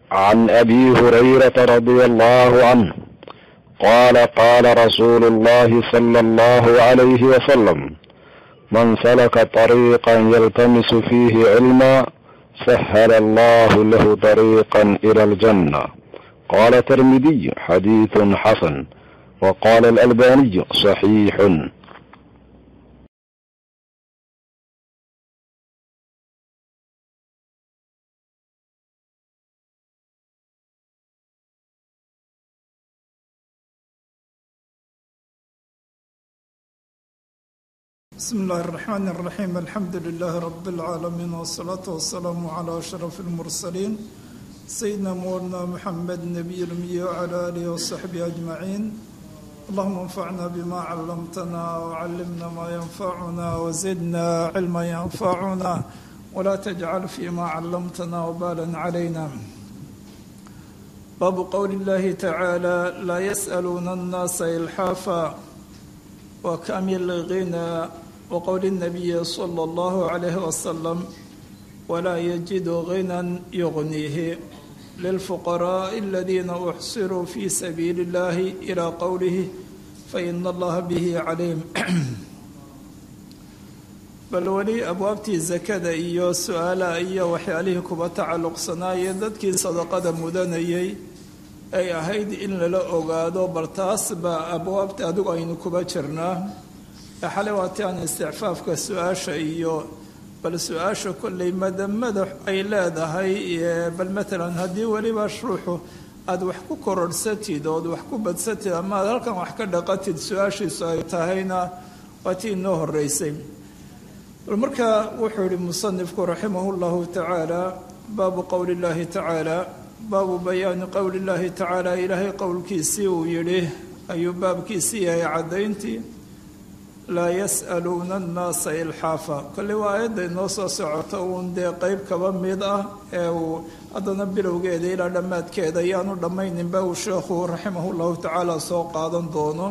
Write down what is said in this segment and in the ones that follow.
عن ابي هريره رضي الله عنه قال قال رسول الله صلى الله عليه وسلم من سلك طريقا يلتمس فيه علما سهل الله له طريقا الى الجنه قال الترمذي حديث حسن وقال الالباني صحيح بسم الله الرحمن الرحيم الحمد لله رب العالمين والصلاة والسلام على أشرف المرسلين سيدنا مولانا محمد النبي الأمي وعلى آله وصحبه أجمعين اللهم انفعنا بما علمتنا وعلمنا ما ينفعنا وزدنا علما ينفعنا ولا تجعل فيما علمتنا وبالا علينا باب قول الله تعالى لا يسألون الناس إلحافا وكامل الغنى وقول النبي صلى الله عليه وسلم ولا يجد غنى يغنيه للفقراء الذين احصروا في سبيل الله الى قوله فان الله به عليم bal weli abwaabtii sakada iyo su-aalaha iyo waxyaalihii kuba tacalluqsanaayee dadkii sadaqada mudanayay ay ahayd in lala ogaado bal taas baa abwaabta adigu aynu kuba jirnaa xalay waati aan isticfaafka su-aasha iyo bal su-aasha kolley madamada ay leedahay bal matalan haddii weliba ruuxu aada wax ku kororhsatid ood wax ku badsatid ama aad halkan wax ka dhaqatid su-aashiisu ay tahayna waa tii inoo horeysay bal marka wuxuu yihi musanifku raximahu llahu tacaala baabu qowli llahi tacaala baabu bayaani qowli llahi tacaala ilaahay qowlkiisii uu yidhi ayuu baabkiisii yahay caddayntii laa yas'aluuna annaasa ilxaafa kolley waa aayadda inoo soo socoto uun dee qeyb kaba mid ah ee uu haddana bilowgeeda ilaa dhammaadkeeda ayaanu dhammayninba uu sheekhu raximahu llahu tacaala soo qaadan doono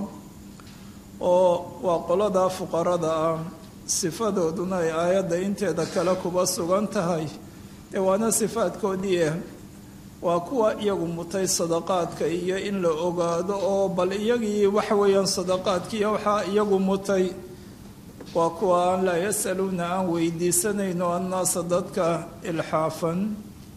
oo waa qolada fuqarada ah sifadooduna ay aayadda inteeda kale kuba sugan tahay dee waana sifaadkoodii ah waa kuwa iyagu mutay sadaqaadka iyo in la ogaado oo bal iyagii waxa weeyaan sadaqaadkiiyo waxaa iyagu mutay waa kuwa aan laa yasaluuna aan weydiisanayno annaasa dadka ilxaafan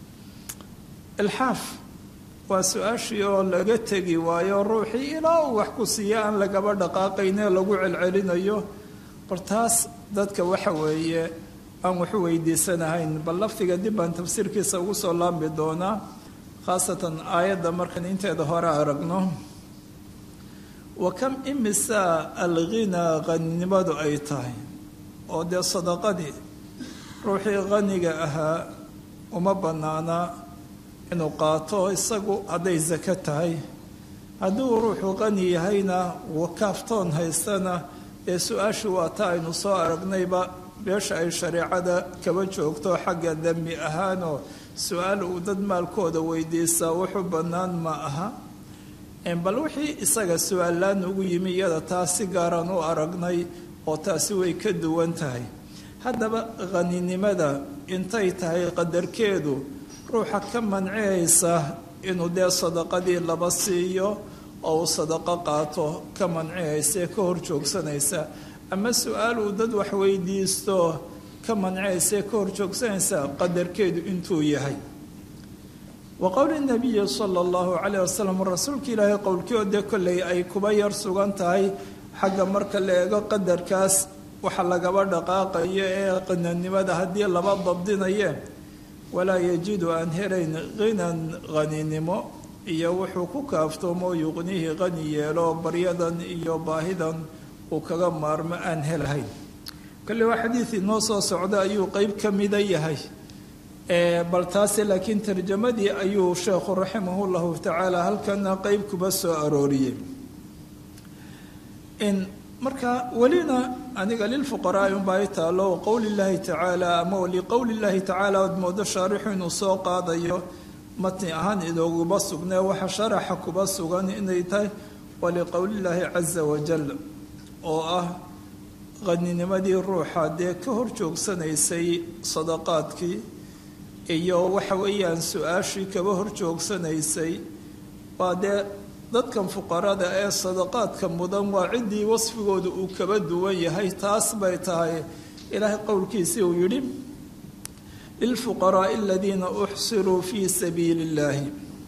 ilxaaf waa su-aashii oo laga tegi waayo ruuxii ilaa uu wax ku siiya aan lagaba dhaqaaqaynee lagu celcelinayo bal taas dadka waxa weeye aan waxu weydiisanahayn bal lafdiga dib baan tafsiirkiisa ugu soo laambi doonaa khaasatan aayadda markaan inteeda hore aragno wa kam imisa alghinaa qaninimadu ay tahay oo dee sadaqadii ruuxii qaniga ahaa uma bannaana inuu qaato isagu hadday sako tahay hadduu ruuxu qani yahayna wakaaftoon haystana ee su-aashu waa ta aynu soo aragnayba meesha ay shareecada kaba joogto xagga dembi ahaanoo su-aal uu dad maalkooda weydiistaa wuxuu bannaan ma aha bal wixii isaga su-aallaan ugu yimi iyada taas si gaaraan u aragnay oo taasi way ka duwan tahay haddaba qaninimada intay tahay qadarkeedu ruuxa ka mancihaysa inuu dee sadaqadii laba siiyo oo uu sadaqo qaato ka mancihaysa ee ka hor joogsanaysa ama su-aal uu dad wax weydiisto ka mancihaysa ka hor joogsanaysa qadarkeedu intuu yahay wa qowli nabiyi sala allahu calayh wasalam rasuulka ilaahay qowlkii dee kolley ay kuba yar sugan tahay xagga marka la eego qadarkaas waxa lagaba dhaqaaqayo ee qinanimada haddii laba dabdinaye walaa yajidu aan helayn khinan qaninimo iyo wuxuu ku kaaftoomo yuqnihii qani yeelo baryadan iyo baahidan uu kaga maarmo aan helahayn kale waa xadiid inoo soo socda ayuu qeyb ka mida yahay bal taase laakiin tarjamadii ayuu sheekhu raximahu llahu tacaala halkana qeyb kuba soo arooriyey marka welina aniga lilfuqaraai unbaa i taalo qowli llaahi tacaala ama liqowli llaahi tacaala ood moodo shaarixu inuu soo qaadayo matni ahaan inooguma sugnee waxa sharaxa kuba sugan inay tahay waliqowlillaahi caza wajal oo ah qaninimadii ruuxa dee ka hor joogsanaysay sadaqaadkii iyo waxa weeyaan su-aashii kaba hor joogsanaysay waa dee dadkan fuqarada ee sadaqaadka mudan waa ciddii wasfigooda uu kaba duwan yahay taas bay tahay ilaahay qowlkiisii uu yidhi lilfuqaraai aladiina uxsiruu fii sabiili illaahi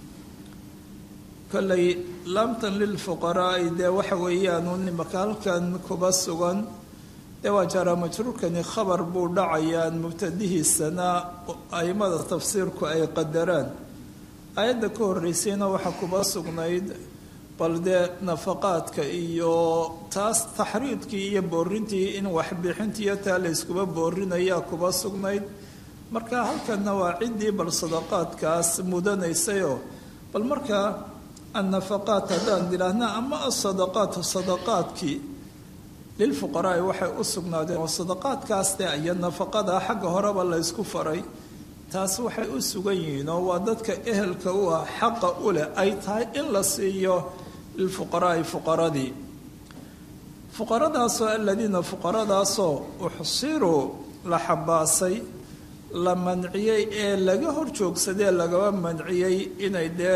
kollay laamtan lilfuqaraai dee waxa weeyaanu nimaka halkan kuba sugan dee waa jaraa majruurkani khabar buu dhacayaan mubtadihiisana aimada tafsiirku ay qadaraan aayadda ka horreysayna waxaa kuba sugnayd bal dee nafaqaadka iyo taas taxriidkii iyo boorintii in waxbixintiiyo taa la yskuba boorinayaa kuba sugnayd marka halkanna waa ciddii bal sadaqaadkaas mudanaysayoo bal markaa annafaqaat haddaan idhaahna ama asadaqaatu sadaqaadkii lilfuqaraai waxay u sugnaadeen oo sadaqaadkaas dee iyo nafaqada xagga horeba la ysku faray taas waxay u sugan yihiin oo waa dadka ehelka u ah xaqa u leh ay tahay in la siiyo lilfuqaraai fuqaradii fuqaradaasoo aladiina fuqaradaasoo uxsiruu la xabaasay la manciyey ee laga hor joogsadee lagaba manciyey inay dee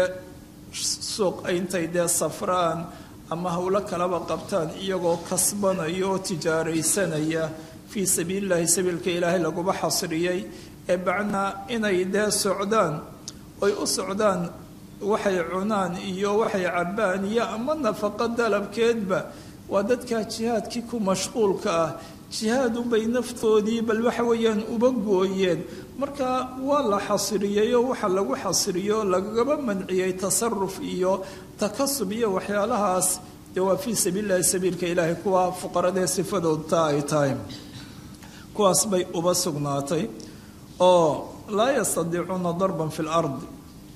suuq intay dee safraan ama howlo kalaba qabtaan iyagoo kasbanaya oo tijaaraysanaya fii sabiilillahi sabiilka ilaahay laguba xasriyey ee bacnaa inay dee socdaan oy u socdaan waxay cunaan iyo waxay cabbaan iyo ama nafaqo dalabkeedba waa dadkaa jihaadkii ku mashquulka ah jihaadunbay naftoodii bal waxa weeyaan uba gooyeen marka waa la xasriyey oo waxa lagu xasriyo lagaba manciyey tasaruf iyo takasub iyo waxyaalahaas dee waa fii sabiilillahi sabiilka ilaahay kuwa fuqaradee sifadooda ay tahay kuwaas bay uba sugnaatay oo laa yastadiicuuna darban fi lardi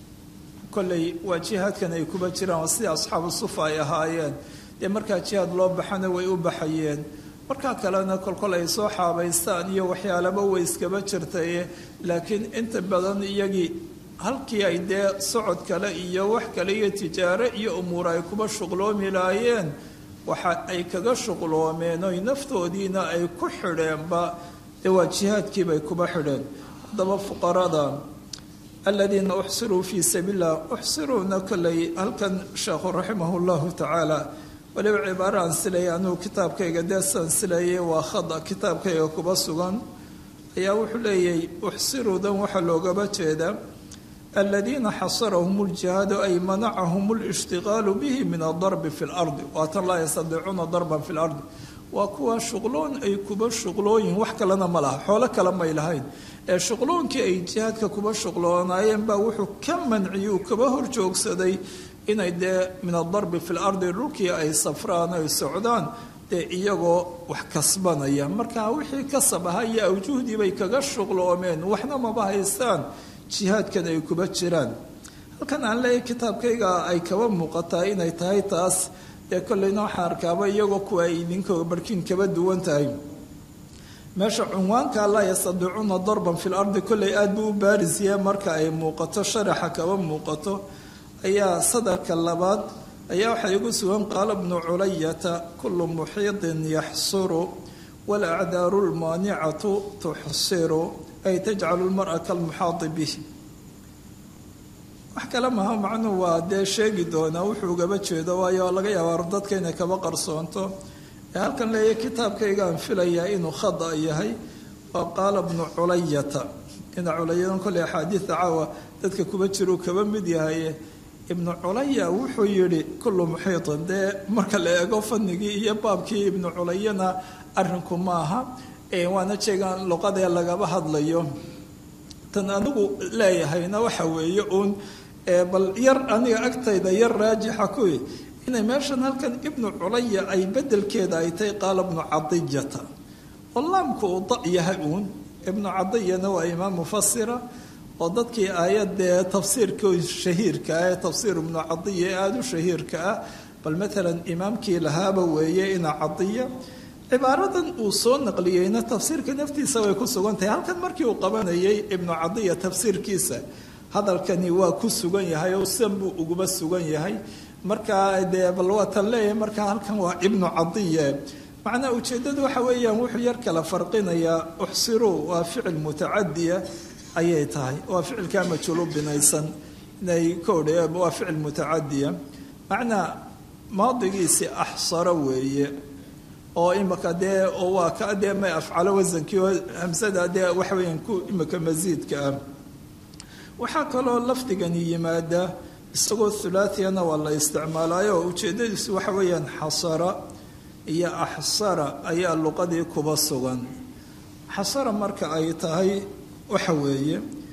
kolley waa jihaadkan ay kuba jiraan waa sidii asxaabu sufa ay ahaayeen dee markaa jihaad loo baxana way u baxayeen markaa kalena kolkol ay soo xaabaystaan iyo waxyaalaba way iskaba jirtaye laakiin inta badan iyagii halkii ay dee socod kale iyo wax kale iyo tijaaro iyo umuur ay kuba shuqloomi laayeen waxa ay kaga shuqloomeen oy naftoodiina ay ku xidheenba dee waa jihaadkiibay kuba xidheen haddaba fuqarada aladiina uxsiruu fii sabiilillah uxsiruuna kolley halkan sheekhu raximah llahu tacaala waliba cibaaro aan silayay anugu kitaabkayga deesaan silayay waa khada kitaabkayga kuba sugan ayaa wuxuu leeyahy uxsiruudan waxaa loogaba jeedaa aladiina xasarahum ljihaadu ay manacahum lishtiqaalu bihi min adarbi fi lardi waatan laa yastadiicuuna darban fi lardi waa kuwa shuqloon ay kuba shuqlooyin wax kalena ma laha xoolo kale may lahayn ee shuqloonkii ay jihaadka kuba shuqloonaayeen baa wuxuu ka manciyey uu kaba hor joogsaday inay dee min adarbi fi lardi dhulkii ay safraan ay socdaan dee iyagoo wax kasbanaya marka wixii kasab ahaa iyo awjuhdii bay kaga shuqloomeen waxna maba haystaan jihaadkan ay kuba jiraan halkan aan leeyahy kitaabkayga ay kaba muuqataa inay tahay taas dee kolleyna waxaan arkaaba iyagoo kuwa ay idinka barkiin kaba duwan tahay meesha cunwaanka laa yastadiicuuna darban fi lardi kolley aada buu u baarisyahe marka ay muuqato sharaxa kaba muuqato ayaa sadarka labaad ayaa waxaa igu sugan qaala bnu culayata kullu muxiidin yaxsuru walacdaaru lmaanicatu tuxsiru ay tajcalu lmara kalmuxaadi bih wax kale maha macnuhu waa dee sheegi doonaa wuxuu ugaba jeedo waayo laga yaaba dadka inay kaba qarsoonto ee halkan leeya kitaabkaygaan filayaa inuu khada yahay waa qaala bnu culayata ina culayadan kolley axaadiida caawa dadka kuba jiruu kaba mid yahay ibnu culaya wuxuu yidhi kullu muxiitin dee marka la eego fanigii iyo baabkii ibnu culayana arrinku maaha waana jeegaan luqadee lagaba hadlayo tan anigu leeyahayna waxa weeye uun bal yar aniga agtayda yar raajixa kuwi inay meeshan halkan ibnu culaya ay bedelkeeda ay tahay qaala ibnu cadiyata oo laamku uu da yahay uun ibnu cadiyana waa imaam mufasira oo dadkii aayadee tafsiirkii shahiirka ah ee tafsiir ibnu cadiya ee aada u shahiirka ah bal maalan imaamkii lahaaba weeye ina cadiya cibaaradan uu soo naqliyeyna tafsiirka naftiisa way ku sugan tahay halkan markii uu qabanayay ibnu cadiya tafsiirkiisa hadalkani waa ku sugan yahay oo sidan buu uguba sugan yahay markaa dee bal waa tan leeyahay markaa halkan waa ibnu cadiye macnaa ujeeddadu waxa weeyaan wuxuu yar kala farqinayaa uxsiruu waa ficil mutacadiya ayay tahay waa ficilkaa majhuulu binaysan inay kodhe waa ficil mutacadiya macnaa maadigiisi axsaro weeye oo imika dee oo waa ka dee may afcalo wasankii oo hamsada dee waxa weeyaan ku imika masiidka ah waxaa kaloo lafdigani yimaada isagoo thulaatiyana waa la isticmaalaayo oo ujeeddadiisu waxa weeyaan xasara iyo axsara ayaa luqadii kuba sugan xasara marka ay tahay waxa weeye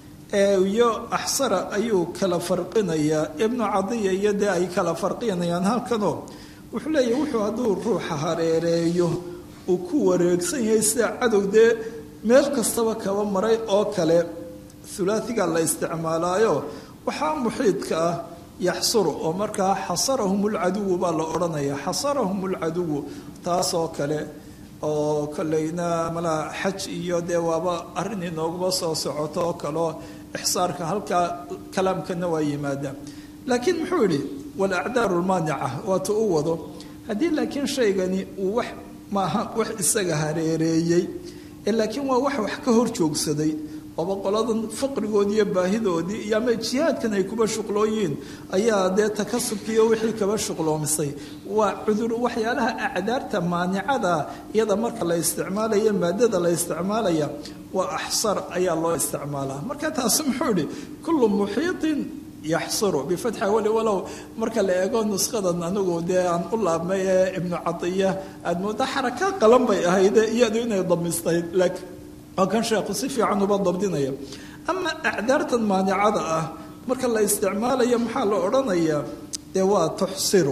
iyo axsara ayuu kala farqinayaa ibnu cadiya iyo dee ay kala farqinayaan halkanoo wuxuu leeyahy wuxuu hadduu ruuxa hareereeyo uu ku wareegsan yahay sida cadow dee meel kastaba kaba maray oo kale hulaatiga la isticmaalaayo waxaa muxiidka ah yaxsuru oo markaa xasarahum lcaduwu baa la odhanaya xasarahum lcaduwu taasoo kale oo kolleyna malaa xaj iyo dee waaba arrin inooguma soo socoto oo kaleo ixsaarka halkaa kalaamkana waa yimaada laakiin muxuu yidhi walacdaaru lmaanica waatu u wado haddii laakiin shaygani uu wax maaha wax isaga hareereeyey ee laakiin waa wax wax ka hor joogsaday ooba qoladan faqrigoodii iyo baahidoodii iyo ama jihaadkan ay kuba shuqlooyiin ayaa dee takasubkiiyo wixii kaba shuqloomisay waa cudur waxyaalaha acdaarta maanicada iyada marka la isticmaalaya maadada la isticmaalaya waa axsar ayaa loo isticmaalaa marka taasi muxuu idhi kullu muxiiطin yaxsuru bifatxi awali walow marka la eego nushadan anigu dee aan u laabmay ee ibnu cadiya aad mooda xaraka qalan bay ahayd iyadu inay damistayd laakiin oo kan sheekhu si fiican uba dabdinaya ama acdaartan maanicada ah marka la isticmaalayo maxaa la odhanayaa dee waa tuxsiru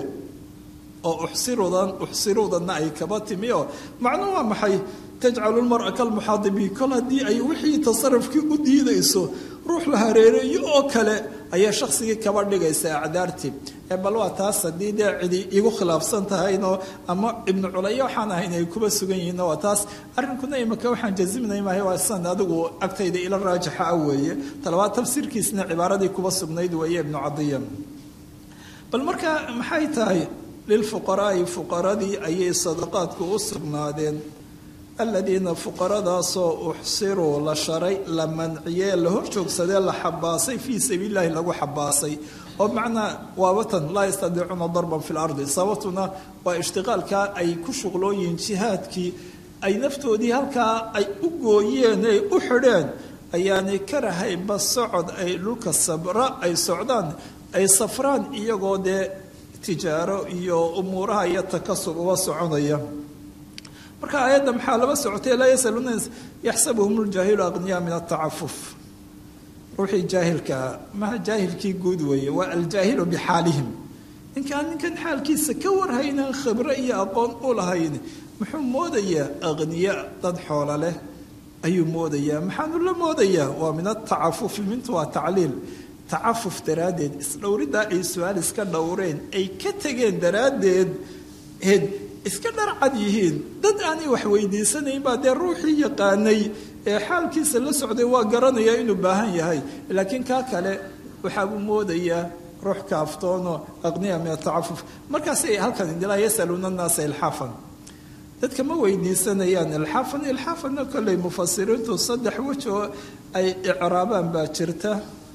oo uxsirudan uxsirudanna ay kaba timi oo macnuu waa maxay tajcalu lmara kalmuxaadibi kol haddii ay wixii tasarufkii u diidayso ruux la hareereeyo oo kale ayaa shaksigii kaba dhigaysa acdaartii ee bal waa taas haddii dee cidi igu khilaafsan tahaynoo ama ibnu culaya waxaan ahayn ay kuba sugan yihiin waa taas arrinkuna imika waxaan jaziminay maahay waa san adigu agtayda ila raajixa ah weeye talabaad tafsiirkiisna cibaaradii kuba sugnayd weeye ibnu cadiya bal marka maxay tahay lilfuqaraai fuqaradii ayay sadaqaadku u sugnaadeen aladiina fuqaradaasoo uxsiruu la sharay la manciyee la hor joogsadee la xabaasay fii sabiililahi lagu xabaasay oo macnaa waabatan laa yastadiicuuna darban fi lardi sababtuna waa ishtiqaalkaa ay ku shuqlooyihiin jihaadkii ay naftoodii halkaa ay u gooyeen ay u xidheen ayaanay karahayba socod ay dhulka sabra ay socdaan ay safraan iyagoo dee tijaaro iyo umuuraha iyo takasub uga soconaya marka aayadda maxaa laba socotay laa yasaluuna yaxsabuhum ljaahilu aqniyaa min atacafuf ruuxii jaahilkaa maha jaahilkii guud weeye waa aljaahilu bixaalihim ninkaan ninkan xaalkiisa ka warhaynaan khibre iyo aqoon u lahayn muxuu moodayaa aqniya dad xoola leh ayuu moodayaa maxaanu la moodayaa waa min atacafufi mintu waa tacliil tacafuf daraaddeed isdhowriddaa ay su-aal iska dhowreen ay ka tegeen daraaddeed ed iska dharcad yihiin dad aanay wax weydiisanayn baa dee ruuxii yaqaanay ee xaalkiisa la socday waa garanayaa inuu baahan yahay laakiin kaa kale waxaabuu moodayaa ruux kaaftoono aqniya min atacafuf markaasay halkan indilaa yasaluuna annaasa ilxaafan dadka ma weydiisanayaan ilxaafan ilxaafanna kolley mufasiriintu saddex wej oo ay icraabaan baa jirta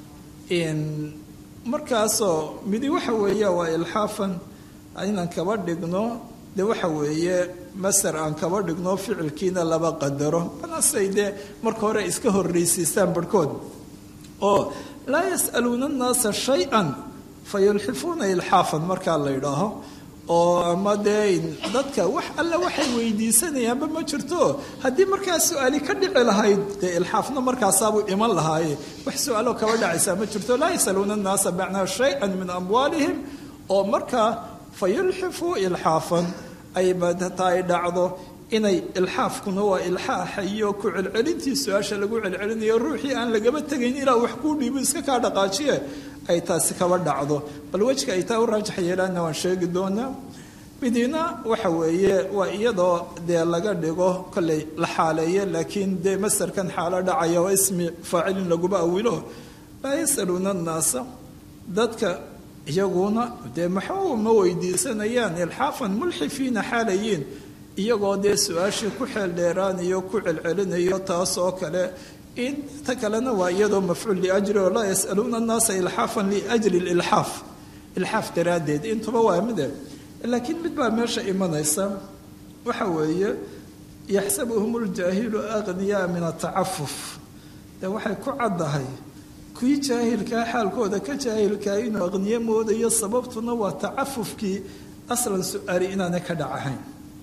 markaasoo midi waxa weeye waa ilxaafan inaan kaba dhigno de waxa weeye maser aan kaba dhigno ficilkiina laba qadaro manasay dee marka hore iska horreysiistaan barhkood oo laa yas'aluuna annaasa shay-an fa yulxifuuna ilxaafan markaa la yidhaaho oo ama dee dadka wax alle waxay weydiisanayaanba ma jirto haddii markaa su-aali ka dhici lahayd dee ilxaafna markaasaabuu iman lahaaye wax su-aalo kaba dhacaysaa ma jirto laa yasaluuna annaasa macnaa shay-an min amwaalihim oo markaa fa yulxifuu ilxaafan aybata ay dhacdo inay ilxaafkuna waa ilxaaxa iyo ku celcelintii su-aasha lagu celcelinayo ruuxii aan lagaba tegayn ilaa wax kuu dhiibo iska kaa dhaqaajiye ay taasi kaba dhacdo bal wejka ay taa u raajax yeelaanna waan sheegi doonaa midina waxa weeye waa iyadoo dee laga dhigo kolley la xaaleeye laakiin dee masarkan xaalo dhacaya waa ismi faacilin laguba awilo laa yasaluuna annaasa dadka iyaguna dee maxuu ma weydiisanayaan ilxaafan mulxifiina xaalayiin iyagoo dee su-aashii ku xeel dheeraanayo ku celcelinayo taas oo kale in ta kalena waa iyadoo mafcuul liajri oo laa yasaluuna annaasa ilxaafan liajli lilxaaf ilxaaf daraaddeed intuba waa mide laakiin mid baa meesha imanaysa waxa weeye yaxsabuhum ljaahilu aqniyaa min atacafuf de waxay ku caddahay kuwii jaahilkaa xaalkooda ka jaahilkaa inuu aqniye moodayo sababtuna waa tacafufkii aslan su-aali inaanay ka dhacahayn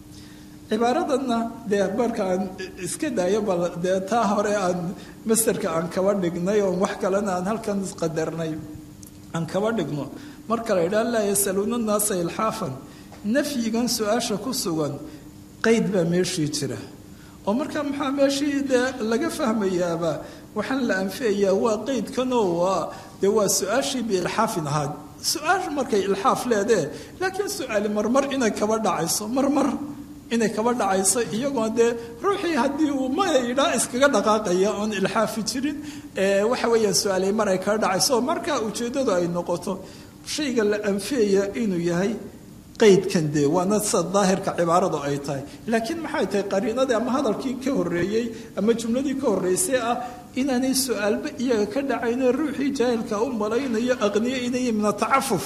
cibaaradanna dee marka aan iska daayo bal dee taa hore aan masterka aan kaba dhignay oon wax kalena aan halkan isqadarnay aan kaba dhigno marka la yidhaha laa yasaluuna naasa ilxaafan nafyigan su-aasha ku sugan qeyd baa meeshii jira oo marka maxaa meeshii dee laga fahmayaaba waxaan la anfiyayaa waa qeydkanoo waa dee waa su-aashii biilxaafin ahaad su-aasha markay ilxaaf leedee laakiin su-aali marmar inay kaba dhacayso marmar inay kaba dhacayso iyagoo dee ruuxii haddii uu mayidhaa iskaga dhaqaaqaya oon ilxaafi jirin waxa weeyaan su-aalay mar ay kaga dhacayso marka ujeeddadu ay noqoto shayga la anfiyaya inuu yahay qaydkan dee waana sida daahirka cibaaradu ay tahay laakiin maxay tahay qariinadii ama hadalkii ka horreeyey ama jumladii ka horreysay ah inaanay su-aalba iyaga ka dhacayno ruuxii jaahilka u malaynayo aqniyo inay min atacafuf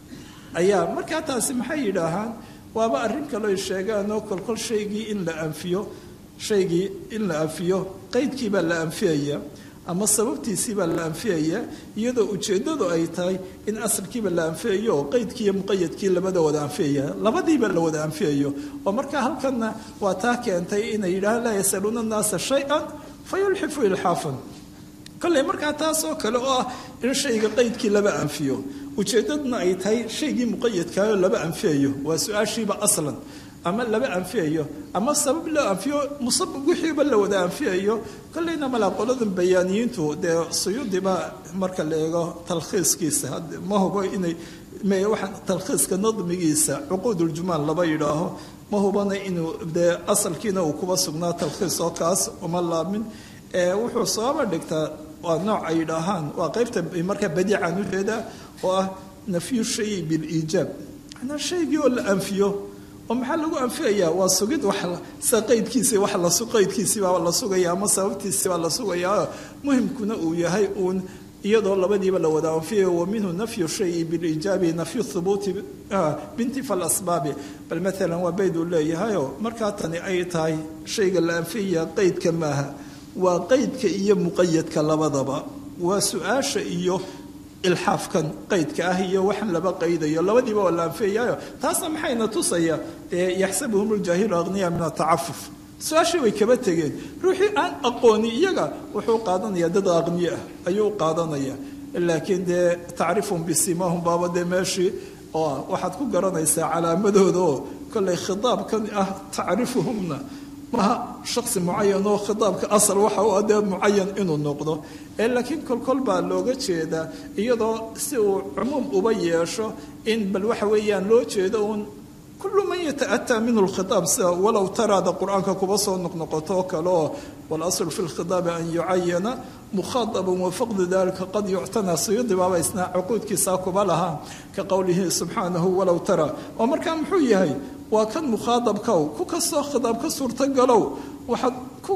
ayaa markaa taasi maxay yidhaahaan waaba arrin kaleo sheegaan oo kolkol shaygii in la anfiyo shaygii in la anfiyo qaydkii baa la anfiyaya ama sababtiisii baa la anfiyaya iyadoo ujeeddadu ay tahay in asalkiiba la anfiyayo oo qaydkii iyo muqayadkii labada wada anfiyaya labadiiba la wada anfiyayo oo markaa halkanna waa taa keentay inay yidhahaan laa yasaluuna annaasa shay-an fa yulxifu ilxaafan kolley markaa taas oo kale oo ah in shayga qaydkii laba anfiyo ujeeddaduna ay tahay shaygii muqayadkaayoo laba anfiyayo waa su-aashiiba aslan ama laba anfiyayo ama sabab loo anfiyo musabab wixiiba la wada anfiyayo kolleyna malaa qoladan bayaaniyiintu dee suyuudiba marka la eego talkhiiskiisa ma hubo inay waxaan talkhiiska nadmigiisa cuquuduljumaal laba yidhaaho ma hubana inuu dee asalkiina uu kuba sugnaa talkhiis oo kaas uma laamin wuxuu sababa dhigtaa waa nooc ay yidhaahaan waa qaybta markaa badiican ujeedaa oo ah nafyu shayi biliijaab manaa shaygii oo la anfiyo oo maxaa lagu anfiyayaa waa sugid wax sida qaydkiisi wax la qaydkiisibaa la sugaya ama sababtiisibaa la sugayaa muhimkuna uu yahay uun iyadoo labadiiba la wada anfiyayo wa minhu nafyu shayi bilijaabi nafyu thubuuti bintifa alasbaabi bal maalan waa bayd uu leeyahayo markaa tani ay tahay shayga la anfiyaya qaydka maaha waa qaydka iyo muqayadka labadaba waa su-aasha iyo ilxaafkan qaydka ah iyo waxaan laba qaydayo labadiiba waa la anfiyayayo taasna maxayna tusaya yaxsabuhum ljaahilu aqniya min atacafuf su-aashii way kaba tegeen ruuxii aan aqooni iyaga wuxuu qaadanaya dad aqniye ah ayuu u qaadanaya laakiin dee tacrifum bisimahum baaba dee meeshii oo waxaad ku garanaysaa calaamadooda oo kollay khitaabkan ah tacrifuhumna maha shaksi mucayan oo khitaabka asal waxa u adee mucayan inuu noqdo ee laakiin kolkol baa looga jeedaa iyadoo si uu cumuum uba yeesho in bal waxa weeyaan loo jeedo uun kullu man yata'ataa minhu lkhitaab sida walow taraada qur-aanka kuba soo noqnoqoto oo kale oo walaslu fi lkhitaabi an yucayana mukhadaban wafaqdu dalika qad yuctana siyudi baaba isnaa cuquudkiisaa kuba lahaa ka qowlihi subxaanahu walow tara oo markaa muxuu yahay waa kan mukhaadabkow ku kastoo khitaab ka suurtagalow waxaad ku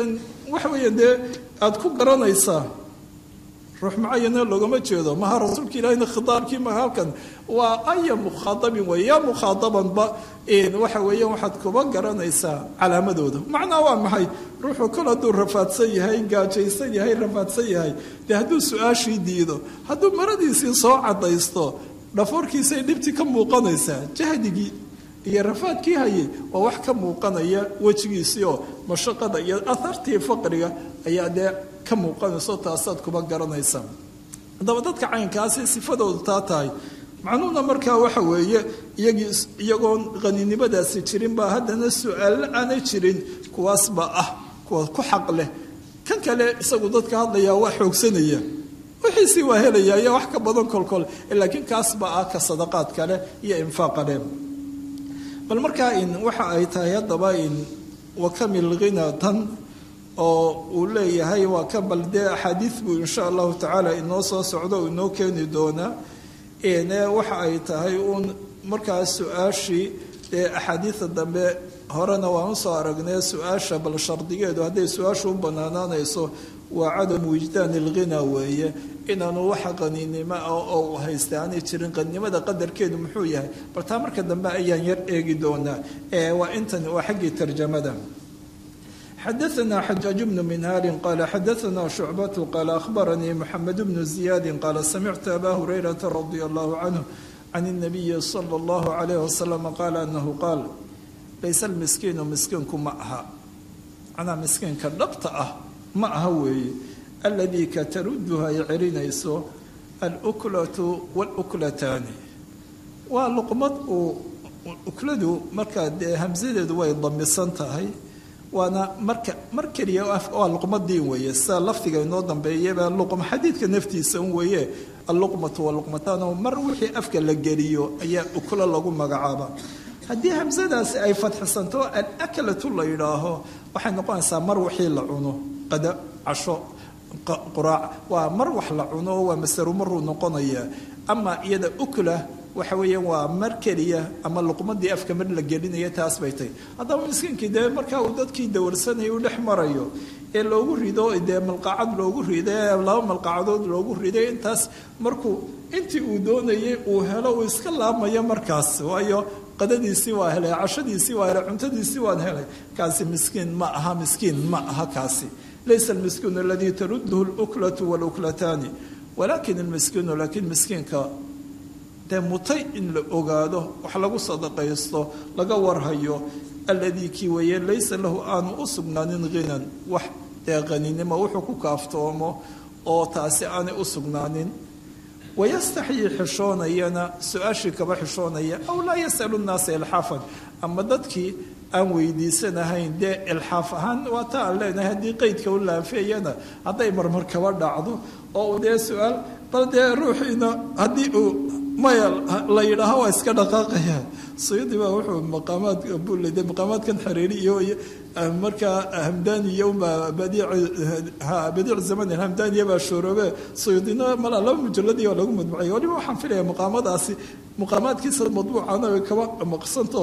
waxa weeye dee aada ku garanaysaa ruux mucayana loogama jeedo maha rasuulka ilahina khitaabkii maha halkan waa aya mukhaadabin wey yaa mukhaadabanba waxa weeyaan waxaad kuba garanaysaa calaamadooda macnaa waa maxay ruuxuu kol hadduu rafaadsan yahay gaajaysan yahay rafaadsan yahay dee hadduu su-aashii diido hadduu maradiisii soo cadaysto dhafoorkiisay dhibti ka muuqanaysaa jahdigii iyo rafaadkii hayay waa wax ka muuqanaya wejigiisii oo mashaqada iyo ahartii faqriga ayaa dee ka muuqanayso taasaad kuba garanaysaa haddaba dadka caynkaasi sifadoodu taa tahay macnuhuna markaa waxa weeye iyagii iyagoon qaninimadaasi jirin baa haddana su-aallo aanay jirin kuwaasbaa ah kuwa ku xaq leh kan kale isagu dadka hadlayaa waa xoogsanaya wixiisii waa helaya iyo wax ka badan kolkol laakiin kaasbaa ah ka sadaqaad kale iyo infaaqa leh bal markaa in waxa ay tahay haddaba in wakamil ghina tan oo uu leeyahay waa ka bal dee axaadiid buu insha allahu tacaala inoo soo socdo o inoo keeni doonaa ne waxa ay tahay uun markaas su-aashii dee axaadiida dambe horena waan usoo aragnay su-aasha bal shardigeedu hadday su-aashu u banaanaanayso waa cadamu wijdaani ilghina weeye inaanu waxa qaniinimo ah oo uu haysta aanay jirin qanimada qadarkeedu muxuu yahay bal taa marka dambe ayaan yar eegi doonaa waa intan waa xaggii tarjamada xadaثna xajaaج bnu minhaali qala xadaثna shucbatu qaala ahbaranii mxamed bnu ziyaadi qaala samictu aba hurayrata radi allahu canhu can الnabiyi slى اllahu عalayh wasalam qaala anahu qaal layse almiskiinu miskiinku ma aha macnaa miskiinka dhabta ah ma aha weeye aladii ka taruduhu ay celinayso aluklatu wاluklataani waa luqmad uu ukladu markaa dee hamsadeedu way damisan tahay waana marka mar keliya waa luqmadiin weeye sida lafdiga inoo dambeeyaba luqma xadiidka naftiisa un weeye alluqmatu waluqmataan oo mar wixii afka la geliyo ayaa uklo lagu magacaaba haddii hamsadaasi ay fadxisanto alaklatu la yidhaaho waxay noqonaysaa mar wixii la cuno qada casho quraac waa mar wax la cuno waa masaru maruu noqonaya ama iyada ukla waxa weeyaan waa mar keliya ama luqmadii afka mar la gelinaya taas bay tahy haddaba miskiinkii dee markaa uu dadkii dawarsanaya u dhex marayo ee loogu rido dee malqacad loogu riday laba malqacadood loogu riday intaas markuu intii uu doonayay uu helo uu iska laamayo markaas waayo qadadiisii waa helay cashadiisii waa helay cuntadiisii waan helay kaasi miskiin ma aha miskiin ma aha kaasi laysa almiskiinu aladii taruduhu luklatu waluklataani walakin almiskiinu laakiin miskiinka dee mutay in la ogaado wax lagu sadaqaysto laga warhayo alladii kii weeye laysa lahu aanu u sugnaanin ghinan wax dee qaninimo wuxuu ku kaaftoomo oo taasi aanay u sugnaanin wayastaxyii xishoonayana su-aashii kaba xishoonaya aw laa yasalu nnaasa ilxaafan ama dadkii aan weydiisanahayn dee ilxaaf ahaan waa ta aan leenahay haddii qeydka u laafeeyana hadday marmar kaba dhacdo oo uu dee su-aal bal dee ruuxiina haddii uu maya la yidhaaho waa iska dhaqaaqaya suyudi baa wuxuu maqaamaad buulede maqaamaadkan xariiri iyo markaa hamdaniya unbaa badiic zaman hamdaniya baa shooroobe suyudina malaa laba mujalladii oo lagu madbucay waliba waxaan filaya maqaamadaasi maqaamaadkiisa madbuucana way kaba maqsanto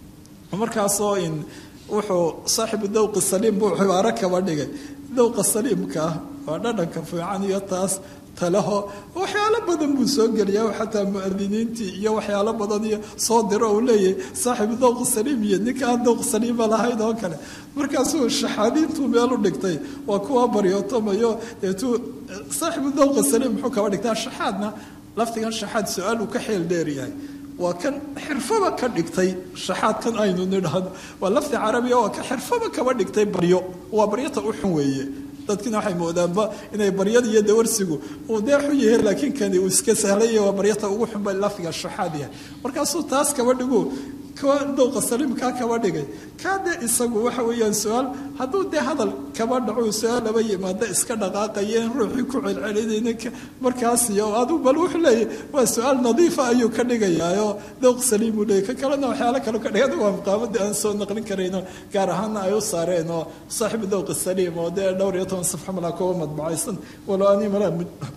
markaasoo in wuxuu saaxibu dawqi saliim buu cibaaro kaba dhigay dawqa saliimkaa waa dhadhanka fiican iyo taas talaho waxyaalo badan buu soo geliyaa xataa muadiniintii iyo waxyaalo badan iyo soo diro uu leeyahay saaxibu dawq saliim iyo ninka aan dawq saliima lahayn oo kale markaasuu shaxaadiintuu meel u dhigtay waa kuwa baryootomayo deetuu saaxibu dawqa saliim muxuu kaba dhigtaa shaxaadna laftigan shaxaad su-aal uu ka xeel dheeryahay waa kan xirfaba ka dhigtay shaxaadkan aynu nidhahno waa lafdi carabiya waa ka xirfaba kaba dhigtay baryo waa baryata u xun weeye dadkina waxay moodaanba inay baryada iyo dawarsigu uu dee xun yahay laakiin kani uu iska sahlaya waa baryata ugu xunba lafdiga shaxaad yahay markaasuu taas kaba dhigu kuwa dowqa saliimkaa kaba dhigay kaa dee isagu waxa weeyaan su-aal hadduu dee hadal kaba dhaco su-aal laba yimaada iska dhaqaaqayeen ruuxii ku celcelinayna markaas iyo aduu bal wuxuu leeyahy waa su-aal nadiifa ayuu ka dhigayaaoo dowq saliim uu leeyay ka kalena waxyaalo kale ka dhigay adigu waa maqaamadii aan soo naqlin karayno gaar ahaana ay u saareen oo saaxibu dowqi saliim oo dee dhowr iyo toban safxo malaa kuwa madbacaysan walo ani malaa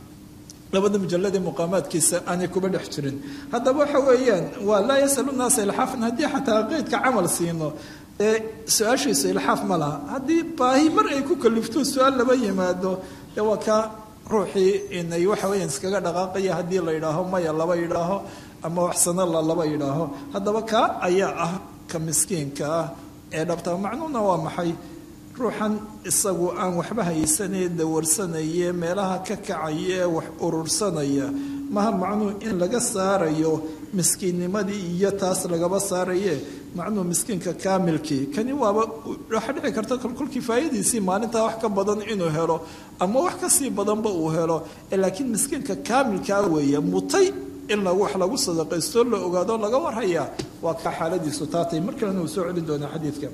labada mujalladee muqaamaadkiisa aanay kuba dhex jirin haddaba waxa weeyaan waa laa yasalu naasa ilxaafan haddii xataa qeydka camal siino ee su-aashiisu ilxaaf ma laha haddii baahi mar ay ku kalifto su-aal laba yimaado dee waa kaa ruuxii inay waxa weeyaan iskaga dhaqaaqaya haddii la yidhaaho maya laba yidhaaho ama waxsano la laba yidhaaho haddaba kaa ayaa ah ka miskiinka ah ee dhabta macnuuna waa maxay ruuxan isagu aan waxba haysanee dawarsanaye meelaha ka kacaya ee wax urursanaya maha macnuu in laga saarayo miskiinnimadii iyo taas lagaba saaraye macnuu miskiinka kaamilkii kani waaba waxaa dhici karta kolkolkii faayadiisii maalintaa wax ka badan inuu helo ama wax kasii badanba uu helo laakiin miskiinka kaamilkaa weeye mutay in wax lagu sadaqaysto la ogaado laga warhayaa waa kaa xaaladiisu taatay mar kalena uu soo celin doonaa xadiidka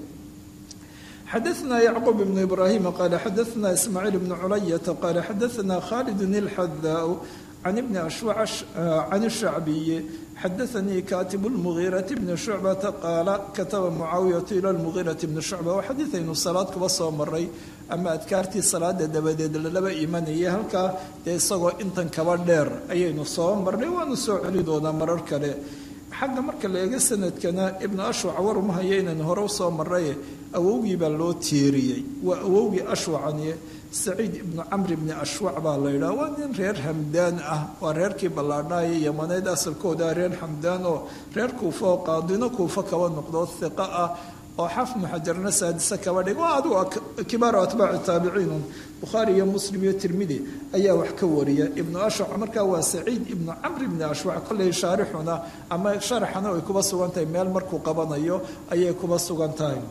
xadaثna yacquub bn ibrahim qala xadaثna ismaaciil bn culayata qala xadaثna khalid اlxadaa can ibni ashwac can الshacbiyi xadaثanii katib اlmugiiraةi bni shucbata qaala kataba mucaawiyatu ila lmugiiraةi bni shucba waa xadiiaynu salaad kuba soo maray ama adkaartii salaada dabadeed lalaba imanaya halkaa dee isagoo intan kaba dheer ayaynu soo marnay waanu soo celi doonaa marar kale xagga marka la eego sanadkana ibnu ashwac war uma hayo inaynu hore usoo maray awowgii baa loo tiiriyey waa awowgii ashwacani saciid ibnu camr ibni ashwac baa la yidhaha waa nin reer hamdaan ah waa reerkii ballaadhaaya yamaneed asalkooda reer hamdaan oo reer kuufa oo qaadino kuufa kaba noqdo hiqa ah oo xafnu xajarna saadise kaba dhig waa adigu kibaaru atbaaci taabiciin bukhaari iyo muslim iyo tirmidi ayaa wax ka wariya ibnu ashwac markaa waa saciid ibnu camr ibni ashwac kolley shaarixuna ama sharaxana ay kuba sugan tahay meel markuu qabanayo ayay kuba sugan tahay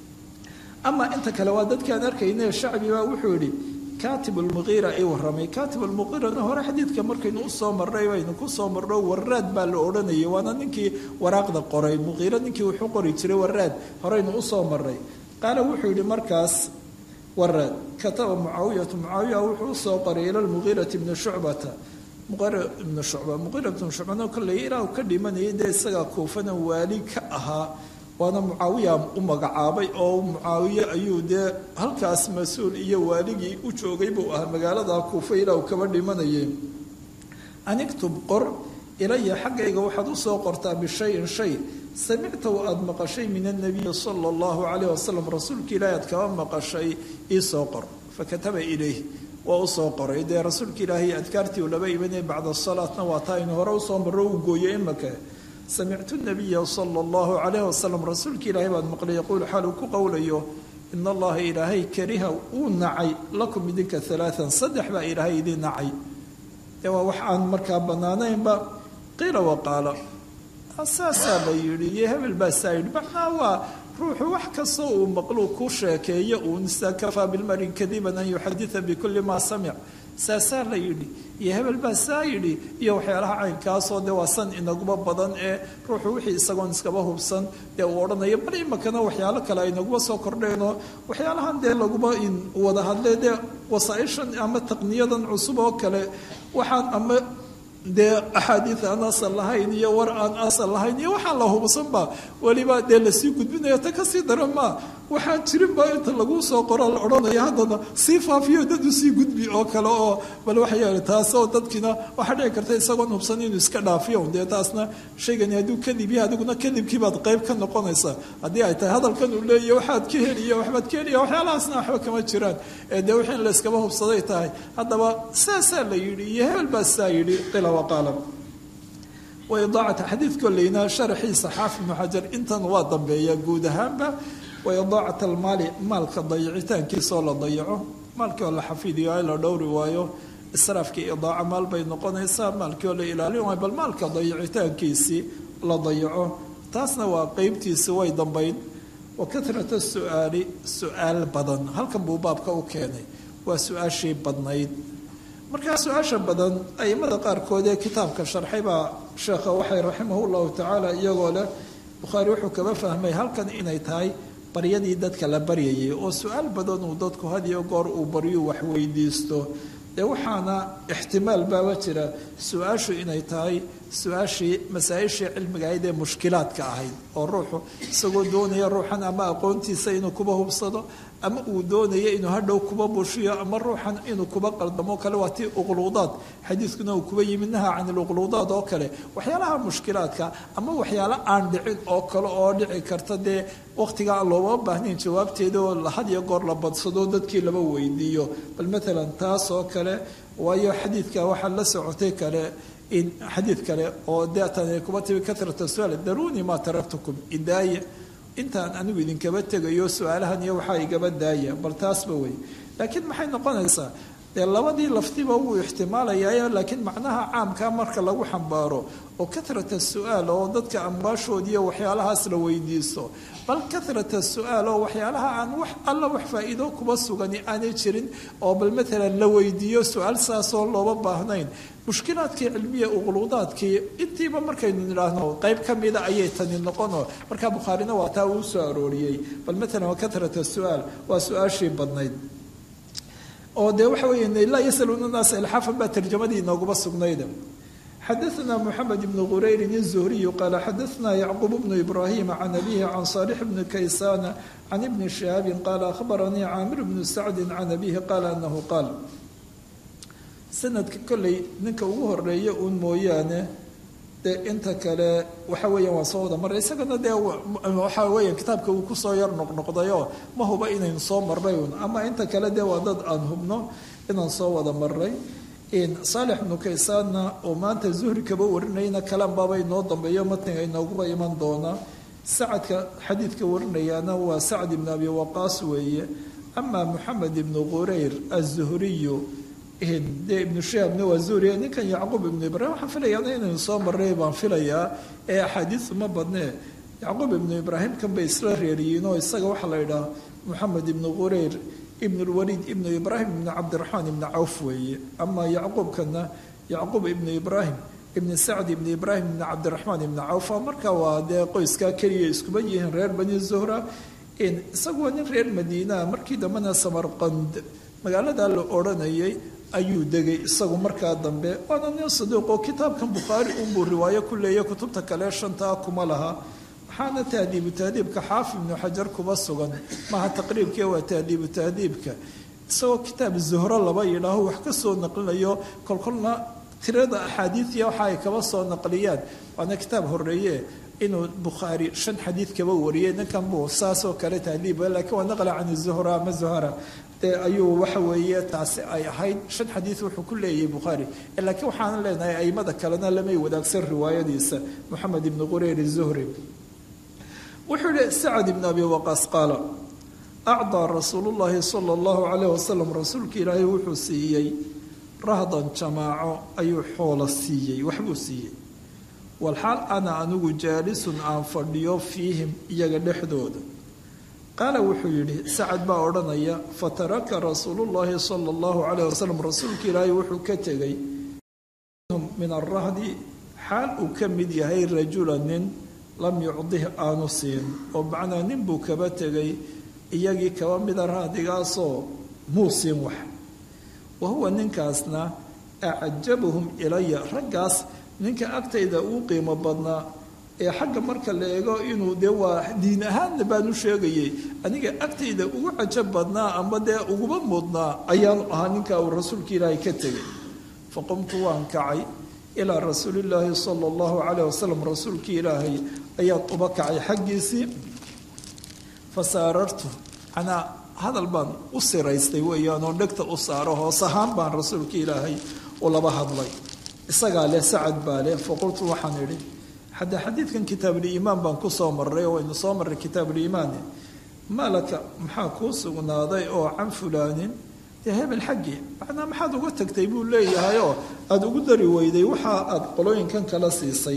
ama inta kale waa dadkaan arkayne shacbi baa wuxuu yidhi katib lmuqiira i waramay katib lmuqiirana hore xadiidka markaynu usoo marray baynu kusoo marno waraad baa la odhanayay waana ninkii waraaqda qoray muqiiro ninkii wuxuu qori jiray waraad horeynu usoo marray qaala wuxuu yidhi markaas waraad kataba mucaawiyatu mucaawiya wuxuu usoo qoray ila lmuqiirati bni shucbata muqira ibnu shucba muqiira ibnu shucbana kolley ilaa uu ka dhimanayay dee isagaa kuufana waali ka ahaa waana mucaawiya u magacaabay oo mucaawiye ayuu dee halkaas mas-uul iyo waaligii u joogay buu ahaa magaalada kuufa ilaa uu kaba dhimanayay aniktub qor ilaya xaggayga waxaad usoo qortaa bishayin shay samictahu aada maqashay min annabiyi sala allahu calayh wasalam rasuulka ilaahi aad kaba maqashay iisoo qor fakataba ilayh waa usoo qoray dee rasuulka ilaahay adkaartii uu laba imanaya bacda salaatna waa taa aynu hore usoo marro uu gooyey imaka samictu nabiya sala allahu calayh wasalam rasuulka ilaahay baad maqlay yaquul xaal uu ku qowlayo in allaha ilaahay kariha uu nacay lakum idinka alaaan saddex baa ilaahay idin nacay ee waa wax aan markaa bannaanaynba qiila waqaala saasaa la yidhi iyo hebel baa saa yidhi macnaa waa ruuxu wax kastoo uu maqluu ku sheekeeyo uun kafaa bilmari kadiban an yuxadida bikulli maa samic saasaa la yidhi iyo hebel baa saa yidhi iyo waxyaalaha caynkaasoo dee waa san inaguba badan ee ruuxu wixii isagoon iskaba hubsan dee uu odhanayo bal imakana waxyaalo kale aynaguba soo kordheenoo waxyaalahan dee laguba wada hadlee dee wasaaishan ama taqniyadan cusub oo kale waxaan ama dee axaadiid aan asal lahayn iyo war aan asal lahayn iyo waxaan la hubsanba weliba dee lasii gudbinayo ta kasii dara maa waxaan jirinba inta lagu soo qoro la odhanaya haddana sii faafiyo dad usii gudbi oo kale oo bal waxay taasoo dadkiina waxaa dhici karta isagoon hubsan inuu iska dhaafiyo dee taasna shaygani hadduu kadib yahay adiguna kadibkiibaad qayb ka noqonaysa haddii ay tahay hadalkan uu leeyahy waxaad ka heliya waxbaad ka heliya waxyaalahaasna waxba kama jiraan ee dee wixii in la iskaba hubsaday tahay haddaba saasaa la yidhi iyo hebel baa saa yidhi qila waqaala waidaacata xadiid kolleyna sharaxiisa xaafid ibnu xajar intan waa dambeeya guud ahaanba waidaacat almaali maalka dayicitaankiisaoo la dayaco maalkii oo la xafidiyo ay la dhowri waayo israafkii idaaca maal bay noqonaysaa maalkii oo la ilaalin waayo bal maalka dayicitaankiisii la dayaco taasna waa qeybtiisi way dambayn wa katrata su-aali su-aal badan halkan buu baabka u keenay waa su-aashii badnayd markaa su-aasha badan aimada qaarkood ee kitaabka sharxay baa sheekha waxay raximahu llahu tacaala iyagoo leh bukhaari wuxuu kaba fahmay halkan inay tahay baryadii dadka la baryayay oo su-aal badan uu dadku had iyo goor uu baryu wax weydiisto dee waxaana ixtimaal baaba jira su-aashu inay tahay su-aashii masaa-ishii cilmiga ahayd ee mushkilaadka ahayd oo ruuxu isagoo doonaya ruuxan ama aqoontiisa inuu kuba hubsado ama uu doonaya inuu hadhow kuba bushiyo ama ruuxan inuu kuba qaldamo kale waa tii uqluudaad xadiidkuna uu kuba yimid naha can iluqluudaad oo kale waxyaalaha mushkilaadka ama waxyaalo aan dhicin oo kale oo dhici karta dee waqtiga aan looma baahnayn jawaabteeda oo had iyo goor la badsado dadkii laba weydiiyo bal maalan taas oo kale waayo xadiidka waxaa la socotay kale in xadiid kale oo deetan ay kuba timi katrata su-aal daruunii maa taraktukum idaaya intaan anigu idinkaba tegayo su-aalahan iyo waxaa igaba daaya bal taasba wey laakiin maxay noqonaysaa dee labadii laftiba wuu ixtimaalayaa laakiin macnaha caamkaa marka lagu xambaaro oo katrata su-aal oo dadka amwaashoodiiyo waxyaalahaas la weydiisto bal katrata su-aal oo waxyaalaha aan wax alla wax faa-iido kuba sugani aanay jirin oo bal maalan la weydiiyo su-aal saasoo looba baahnayn mushkilaadkii cilmiya uqluudaadkii intiiba markaynu nidhaahno qayb ka mida ayay tani noqono markaa bukhaarina waa taa uu soo arooriyey bal maalan waa katrata su-aal waa su-aashii badnayd oo dee waxa weeye laa yasaluuna naasa ilxaafan baa tarjamadii inooguma sugnayda xadaثna mxamed bn qurayrin الzuhriyu qaala xadaثna yacquub bnu ibrahima can abihi can صaalix bni kaysana can ibni shihaabi qaala akhbaranii caamir bnu sacdi can abihi qaala anahu qaal sanadka kolley ninka ugu horeeya uun mooyaane dee inta kale waxa weeyaan waa soo wada maray isagana dee waxa weeya kitaabka uu kusoo yar noqnoqdayoo ma huba inaynu soo marray un ama inta kale dee waa dad aan hubno inaan soo wada maray saalix ibnu kaysaanna oo maanta zuhri kaba warinayna kalan baaba inoo dambeeyo matniga inooguba iman doona sacadka xadiidka warinayaana waa sacd ibnu abi waqaas weeye amaa moxamed ibnu qurayr azuhriyu dee ibnu shihaabna waa zuhriya ninkan yacquub ibnu ibraahim waxaan filayaana inaynu soo marray baan filayaa ee axaadiisu ma badnee yacquub ibnu ibraahim kan bay isla reeriyiin oo isaga waxaa la yidhaha moxamed ibnu qurayr ibn lwaliid ibnu ibraahim ibnu cabdiraxmaan ibnu cawf weeye amaa yacquubkana yacquub ibnu ibraahim ibni sacd ibni ibraahim ibni cabdiraxmaan ibni cawfa marka waa dee qoyskaa keliya iskuba yihiin reer bani zuhra isagu waa nin reer madiinaa markii dambena samarqand magaaladaa la odhanayay ayuu degay isagu markaa dambe waana nin saduuq oo kitaabkan bukhaari unbuu riwaayo ku leeya kutubta kale shantaa kuma laha waxaana tahdiibu tahdiibka xaafid ibnu xajar kuba sugan maaha taqriibkii waa tahdiibu tahdiibka isagoo kitaab zuhro laba yidhaaho wax ka soo naqlinayo kolkolna tirada axaadiidiya waxa ay kaba soo naqliyaan waana kitaab horeeye inuu bukhaari shan xadiid kaba wariyay ninkan buu saasoo kale tahdiiba laakiin waa naqla can zuhra ama zuhara dee ayuu waxa weeye taasi ay ahayd shan xadiid wuxuu ku leeyahay bukhaari laakiin waxaan leenahay aimada kalena lamay wadaagsan riwaayadiisa moxamed ibnu qureyr zuhri wuxuu yihi sacad ibn abi waqaas qaala acdaa rasuulu llaahi sala allahu calayh wasalam rasuulka ilaahay wuxuu siiyey rahdan jamaaco ayuu xoola siiyey waxbuu siiyey walxaal ana anigu jaalisun aan fadhiyo fiihim iyaga dhexdooda qaala wuxuu yidhi sacad baa odhanaya fataraka rasuulullaahi sala allahu calayh wasalam rasuulka ilaahay wuxuu ka tegay min arahdi xaal uu ka mid yahay rajula nin lam yucdih aanu siin oo macnaa nin buu kaba tegay iyagii kaba mida rahdigaasoo muu siin wax wa huwa ninkaasna acajabuhum ilaya raggaas ninka agtayda uu qiimo badnaa ee xagga marka la eego inuu dee waa diin ahaanna baanu sheegayay aniga agtayda ugu cajab badnaa amba dee uguba mudnaa ayaanu ahaa ninkaa uu rasuulka ilaahay ka tegay faqumtu waan kacay ilaa rasuulillaahi sala allahu calayh wasalam rasuulkii ilaahay ayaad uba kacay xaggiisii fasaarartu anaa hadal baan u siraystay weeyaan oo dhegta u saaro hoos ahaan baan rasuulka ilaahay u laba hadlay isagaa leh sacad baa leh faqultu waxaan idhi hadda xadiidkan kitaabuliimaan baan ku soo marray oo waynu soo marray kitaabuliimaane maalaka maxaa kuu sugnaaday oo can fulaanin dee hebel xaggii macnaa maxaad uga tagtay buu leeyahayoo aada ugu dari weyday waxa aada qolooyinkan kala siisay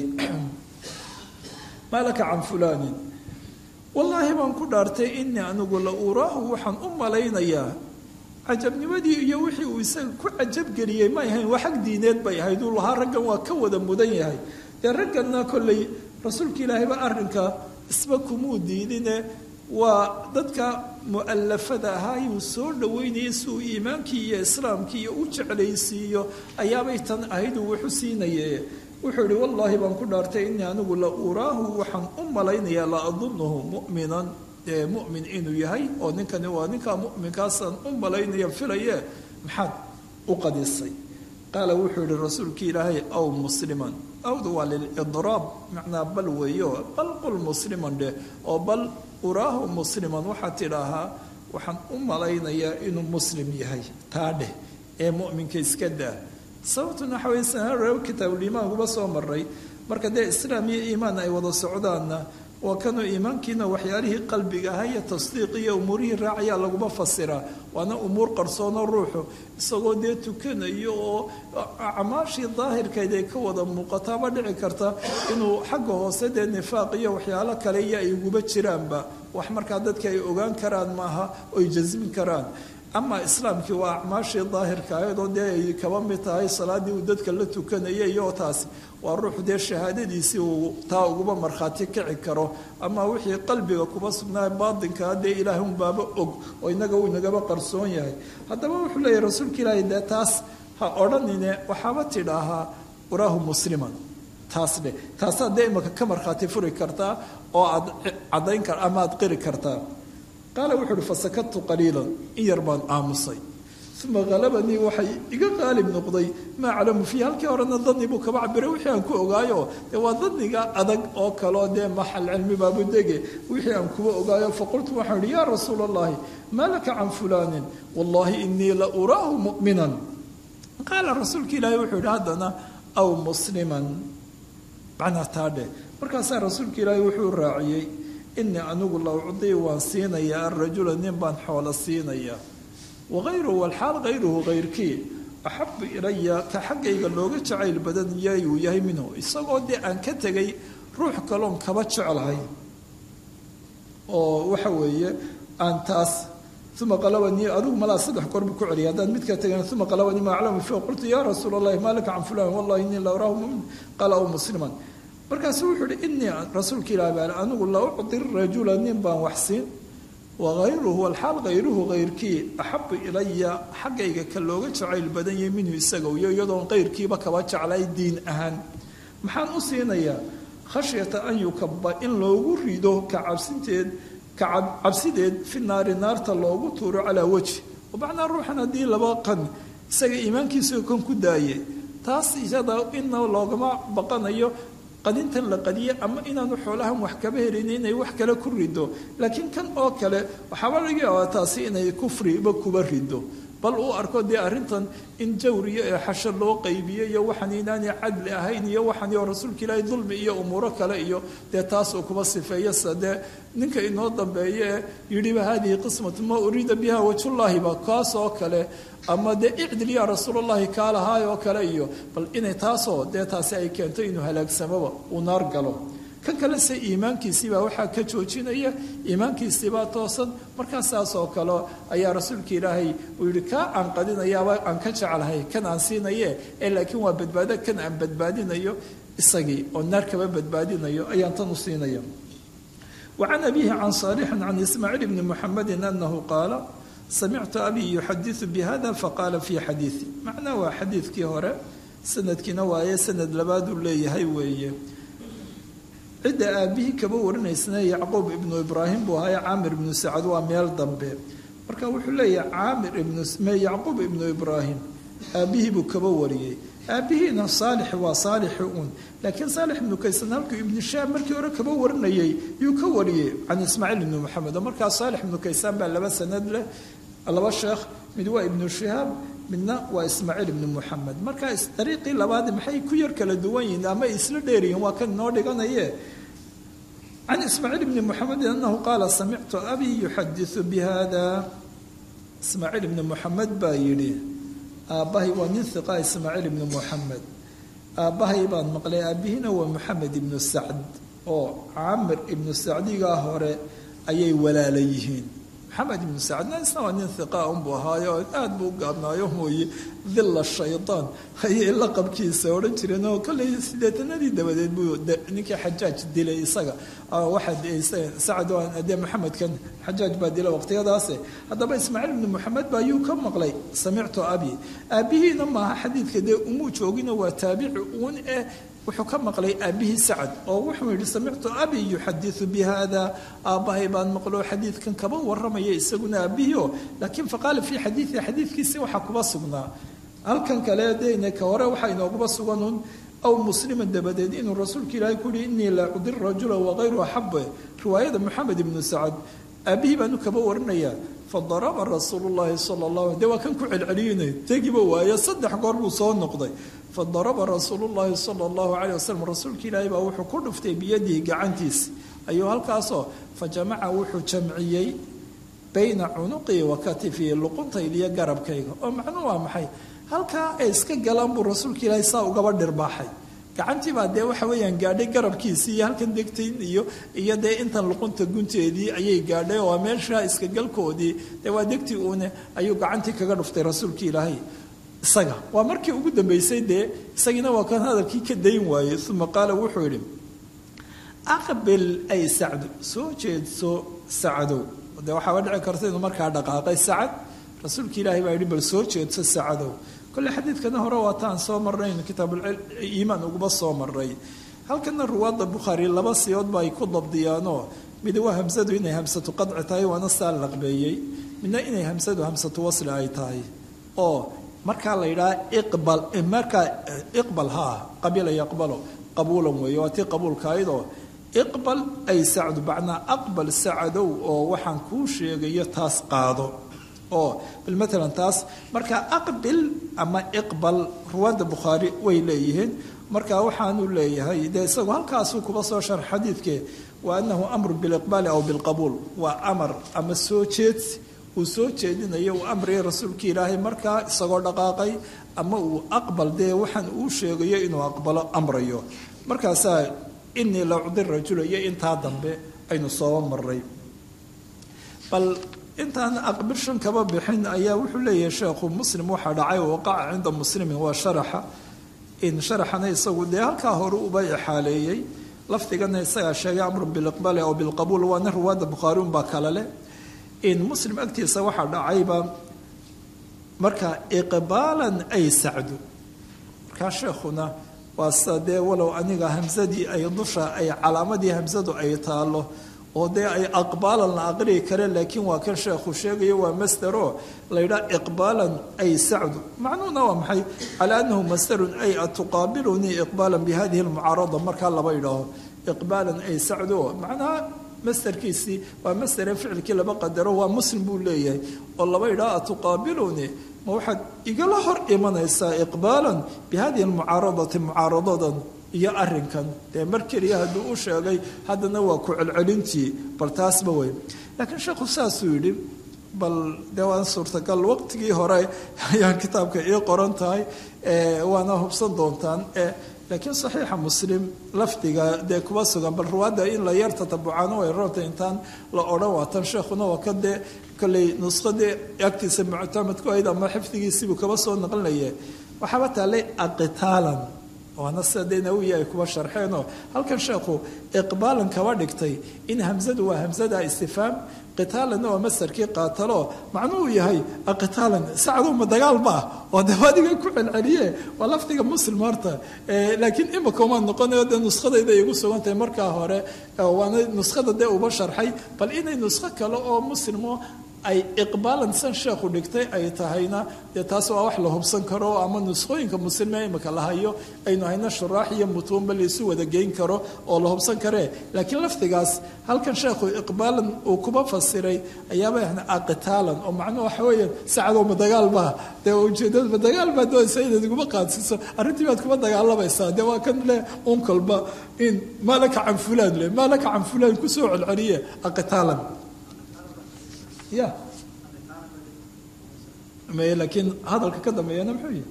maalaka can fulaanin wallaahi baan ku dhaartay inii anigu la uraahu waxaan u malaynayaa cajabnimadii iyo wixii uu isaga ku cajabgeliyey may ahayn waa xag diineed bay ahayd uu lahaa raggan waa ka wada mudan yahay dee ragganna kolley rasuulka ilaahayba arrinka isba kumuu diidine waa dadka mu'alafada ahaa yuu soo dhoweynayay si uu iimaankii iyo islaamkii iyo u jeclaysiiyo ayaabay tan ahayd uu wuxu siinaye wuxuu ihi wallaahi baan ku dhaartay inii anigu la uraahu waxaan u malaynayaa la adunuhu mu'minan dee mu'min inuu yahay oo ninkani waa ninkaa mu'minkaasaan u malaynaya filaye maxaad u qadisay qaala wuxuu yihi rasuulkii ilaahay aw musliman awda waa lilidraab macnaa bal weeyo bal qul musliman dheh oo bal uraahu musliman waxaad tidhaahaa waxaan u malaynayaa inuu muslim yahay taa dheh ee mu'minka iska daa sababtuna waxa weye sanaa kitaabuliimaan kuba soo maray marka dee islaam iyo iimaan ay wada socdaanna waa kanuu iimaankiina waxyaalihii qalbiga ahaa iyo tasdiiq iyo umuurihii raacayaa laguma fasiraa waana umuur qarsoono ruuxu isagoo dee tukanayo oo acmaashii daahirkeed ay ka wada muuqataaba dhici karta inuu xagga hoose dee nifaaq iyo waxyaalo kale iyo ay uguba jiraanba wax markaa dadka ay ogaan karaan maaha oy jasmin karaan ama islaamkii waa acmaashii daahirka ayadoo dee ay kaba mid tahay salaadii uu dadka la tukanayay iyo taasi waa ruuxu dee shahaadadiisii uu taa uguba markhaati kici karo ama wixii qalbiga kuba sugnaa baatinkaa dee ilaahay unbaaba og oo inaga uu inagaba qarsoon yahay haddaba wuxuu leeyahy rasuulka ilaahay dee taas ha odhanine waxaaba tidhaahaa uraahu musliman taas dheh taasaad dee imaka ka markhaati furi kartaa oo aad caddayn kar ama aad qiri kartaa qaala wuxuu uhi fasakadtu qaliilan in yar baan aamusay uma halabanii waxay iga qaalib noqday maa aclamu fiih halkii horena dani buu kaba cabiray wixii aan ku ogaayo dee waa daniga adag oo kaleo dee maxal cilmi baabudege wixii aan kuba ogaayo faqultu waxaan ihi yaa rasuul allahi maa laka can fulaanin wallahi inii la uraahu mu'minan qaala rasuulka ilaahi wuxuu yihi haddana aw musliman macnaa taadhe markaasaa rasuulka ilaahi wuxuu raaciyey inii anigu la ucdii waan siinayaa arajula nin baan xoolo siinayaa wagayruhu walxaal hayruhu hayrkii axabu ilaya ka xaggayga looga jacayl badan yayuu yahay minhu isagoo dee aan ka tegay ruux kaloon kaba jeclahay oo waxa weeye aan taas uma qalabanii adigu malaa saddex goor buu ku celiyay haddaan midka tegana uma qalabanii ma aclamu fi qultu yaa rasuula allahi maa laka can fulan wallahi inii la uraahu mumin qaala aw musliman markaasuu wuxuu ihi inii rasuulka ilaah baa anigu la ucdi rajula nin baan wax siin wagayruhu walxaal hayruhu hayrkii axabu ilaya xaggayga ka looga jacayl badan yahay minhu isaga iyo iyadoon kayrkiiba kaba jeclay diin ahaan maxaan u siinayaa khashyata an yukaba in loogu rido ka cabsinteed ka cabsideed fi naari naarta loogu tuuro calaa wejhi macnaa ruuxan haddii laba qan isaga iimaankiisao kan ku daaye taas iyada ina loogama baqanayo qadintan la qadiye ama inaanu xoolahan wax kaba helin inay wax kale ku rido laakiin kan oo kale waxaaba laga yaabaa taasi inay kufriba kuba rido bal uu arko dee arrintan in jawriyo ee xasho loo qaybiyo iyo waxaan inaanay cadli ahayn iyo waxaan iyo rasuulka ilaahay dulmi iyo umuuro kale iyo dee taas uu kuba sifeeyo sa dee ninka inoo dambeeya ee yidhiba haadihi qismatu ma uriida biha wajhullaahiba kaas oo kale ama dee icdil yaa rasuulallahi kaa lahaay oo kale iyo bal inay taasoo dee taasi ay keento inuu halaagsamoba uu naar galo kan kale se iimaankiisiibaa waxaa ka joojinaya iimaankiisiibaa toosan markaa saas oo kale ayaa rasuulka ilaahay uu yihi kaa aan qadinayaaba aan ka jeclahay kan aan siinaye ee laakiin waa badbaado kan aan badbaadinayo isagii oo naar kaba badbaadinayo ayaan tan u siinaya وعن أبيه عن صالح عن إسماعيل بن محمد أنه قال سمعت أبي يحدث بهذا فقال في حديثي معناه حديث كي هورا سند كي نوايا سند لباد لي هاي ويه cidda aabihii kaba warinaysna yacquub ibnu ibraahim buu ahaa caamir ibnu sacad waa meel dambe marka wuxuu leeyahay caamir ibnu yacquub ibnu ibraahim aabihii buu kaba wariyey aabihiina saalix waa saalixi uun laakiin saalix ibnu kaysan halkuu ibnu shaab markii hore kaba warinayay yuu ka wariyey can ismaaciil ibnu maxamed oo markaa saalix ibnu kaysaan baa laba sanad leh laba sheekh mid waa ibnu shihaab midna waa ismaaciil ibnu muxamed marka dariiqii labaad maxay ku yar kala duwan yihiin ama isla dheeryihiin waa kan inoo dhiganaye can ismaaciil ibni muxamedin anahu qaala samictu abi yuxadisu bihada ismaaciil ibni muxamed baa yidhi aabbahay waa nin hiqa ismaaciil ibni muxamed aabbahay baan maqlay aabbihiina waa moxamed ibnu sacd oo camir ibnu sacdigaa hore ayay walaala yihiin maxamed ibnu sacdna isna waa nin hiqa unbuu ahaayo aad buu u gaabnaayo mooye dilla shaydaan ayay laqabkiisa odhan jireen oo kolley sideetanadii dabadeed buu ninkii xajaaj dilay isaga waxaa sacad dee maxamedkan xajaaj baa dilay waqtiyadaase haddaba ismaaciil ibnu moxamed ba ayuu ka maqlay samictu abi aabbihiina maaha xadiidka dee umuu joogina waa taabici uun eh wuxuu ka maqlay aabbihii sacad oo wuxuu yidhi samictu abi yuxadiu bi hada aabbahay baan maqlo xadiidkan kaba waramaya isaguna aabbihii o laakiin faqaala fii xadiii xadiidkiisi waxaa kuba sugnaa halkan kale dena ka hore waxaa inooguba suganun aw musliman dabadeed inuu rasuulka ilaahay ku yihi inii la udir rajula wagayru axabe riwaayada moxamed ibnu sacad aabbihii baanu kaba warinaya fadaraba rasuulu llahi sala llah de waa kan ku celceliyinay tegiba waayo saddex goor buu soo noqday fadaraba rasuulu llahi sala allahu calayh wasalam rasuulka ilaahay baa wuxuu ku dhuftay biyadihi gacantiisa ayuu halkaasoo fa jamaca wuxuu jamciyey bayna cunuqii wa katifii luquntaydiyo garabkayga oo macnuu waa maxay halkaa ay iska galaan buu rasuulka ilaahay saa ugaba dhirbaaxay gacantii baa dee waxa weeyaan gaadhay garabkiisii iyo halkan degtayn iyo iyo dee intan luqunta gunteedii ayay gaadhay oo meesha iska galkoodii dee waa degtii uune ayuu gacantii kaga dhuftay rasuulka ilaahay isaga waa markii ugu dambeysay dee isagiina waa kan hadalkii ka dayn waayey uma qaala wuxuu yidhi aqbil ay sacdu soo jeedso sacdow de waxaaba dhici karta inuu markaa dhaqaaqay sacad rasuulka ilaahay baa yidhi bal soo jeedso sacadow kolle xadiidkana hore waataan soo marnayn kitaabuliimaan uguba soo maray halkana ruwaadda bukhaari laba siyoodba ay ku dabdiyaanoo mid waa hamsadu inay hamsatu qadci tahay waana saa laqbeeyey midna inay hamsadu hamsatu wasli ay tahay oo markaa la yidhaha iqbal markaa iqbal haa qabila yaqbalo qabuulan weeye waa tii qabuulka aydoo iqbal ay sacdu macnaa aqbal sacadow oo waxaan kuu sheegayo taas qaado oo bal maalan taas marka aqbil ama iqbal ruwaadda bukhaari way leeyihiin marka waxaanu leeyahay dee isagu halkaasuu kuba soo shar xadiidke wa anahu amru biliqbaali aw bilqabuul waa amar ama soo jeedsi uu soo jeedinayo uu amriya rasuulka ilaahay markaa isagoo dhaqaaqay ama uu aqbal dee waxaan uu sheegayo inuu aqbalo amrayo markaasaa inii la cudi rajula iyo intaa dambe aynu sooba maray bal intaan aqbil shan kaba bixin ayaa wuxuu leeyahay sheekhu muslim waxaa dhacay waqaca cinda muslimin waa sharaxa in sharaxana isagu dee halkaa hore uba ixaaleeyey lafdigana isagaa sheegay amrun biliqbaali aw bilqabuul waana ruwaadda bukhaari unbaa kale leh in muslim agtiisa waxaa dhacayba marka iqbaalan ay sacdu markaa sheekhuna waa sida dee walow aniga hamsadii ay dusha ay calaamadii hamsadu ay taalo oo dee ay aqbaalan la aqriyi kare laakiin waa kan sheekhu sheegayo waa masdero laydhaa iqbaalan ay sacdu macnuhuna waa maxay calaa annahu masdarun ay atuqaabilunii iqbaalan bihadihi lmucaarada markaa laba idhaaho iqbaalan ay sacdu macnaha masderkiisii waa masdere ficilkii laba qadaro waa muslim buu leeyahay oo laba idhaa atuqaabilunii ma waxaad igala hor imanaysaa iqbaalan bihadihi lmucaaradati mucaaradadan iyo arinkan dee mar keliya hadduu u sheegay haddana waa ku celcelintii bal taasba wey laakiin sheekhu saasuu yidhi bal dee waan suurtagal waqtigii hore ayaan kitaabka ii qoran tahay waana hubsan doontaan laakiin saxiixa muslim lafdiga dee kuba sugan bal ruwaadda in la yar tatabucaano way roorta intaan la odhan waatan sheekhuna waa ka dee kolley nuskhadii agtiisa muctamadku ahayd ama xifdigiisiibuu kaba soo naqlinaya waxaaba taallay aqitaalan waana sida dee nawiyi ay kuba sharxeenoo halkan sheekhu iqbaalan kaba dhigtay in hamsadu waa hamsada istifhaam qitaalanna waa masarkii qaatalo macnuhu yahay aqitaalan sacdu ma dagaal ma ah oo de adiga ku celceliye waa lafdiga muslim horta laakiin imika uma noqonayo dee nuskhadayda igu sugan tahay markaa hore waana nuskhada dee uba sharxay bal inay nuskho kale oo muslimo ay iqbaalan san sheekhu dhigtay ay tahayna dee taas waa wax la hubsan karo ama nuskhooyinka muslime imika la hayo aynu hayno shuraax iyo mutuunba laisu wada geyn karo oo la hubsan karee laakiin lafdigaas halkan sheekhu iqbaalan uu kuba fasiray ayaaba aqitaalan oo macnuhu waxa weeyaan sacadoo ma dagaal maaha dee ujeedada ma dagaal baa doonaysa inaad iguma qaadsiiso arrintii baad kuma dagaalamaysaa dee waa kan leh unkalba in maa laka can fulaan leh maa laka can fulaan kusoo celceliye aqitaalan ya may laakiin hadalka ka dambeeyana muxuu yihi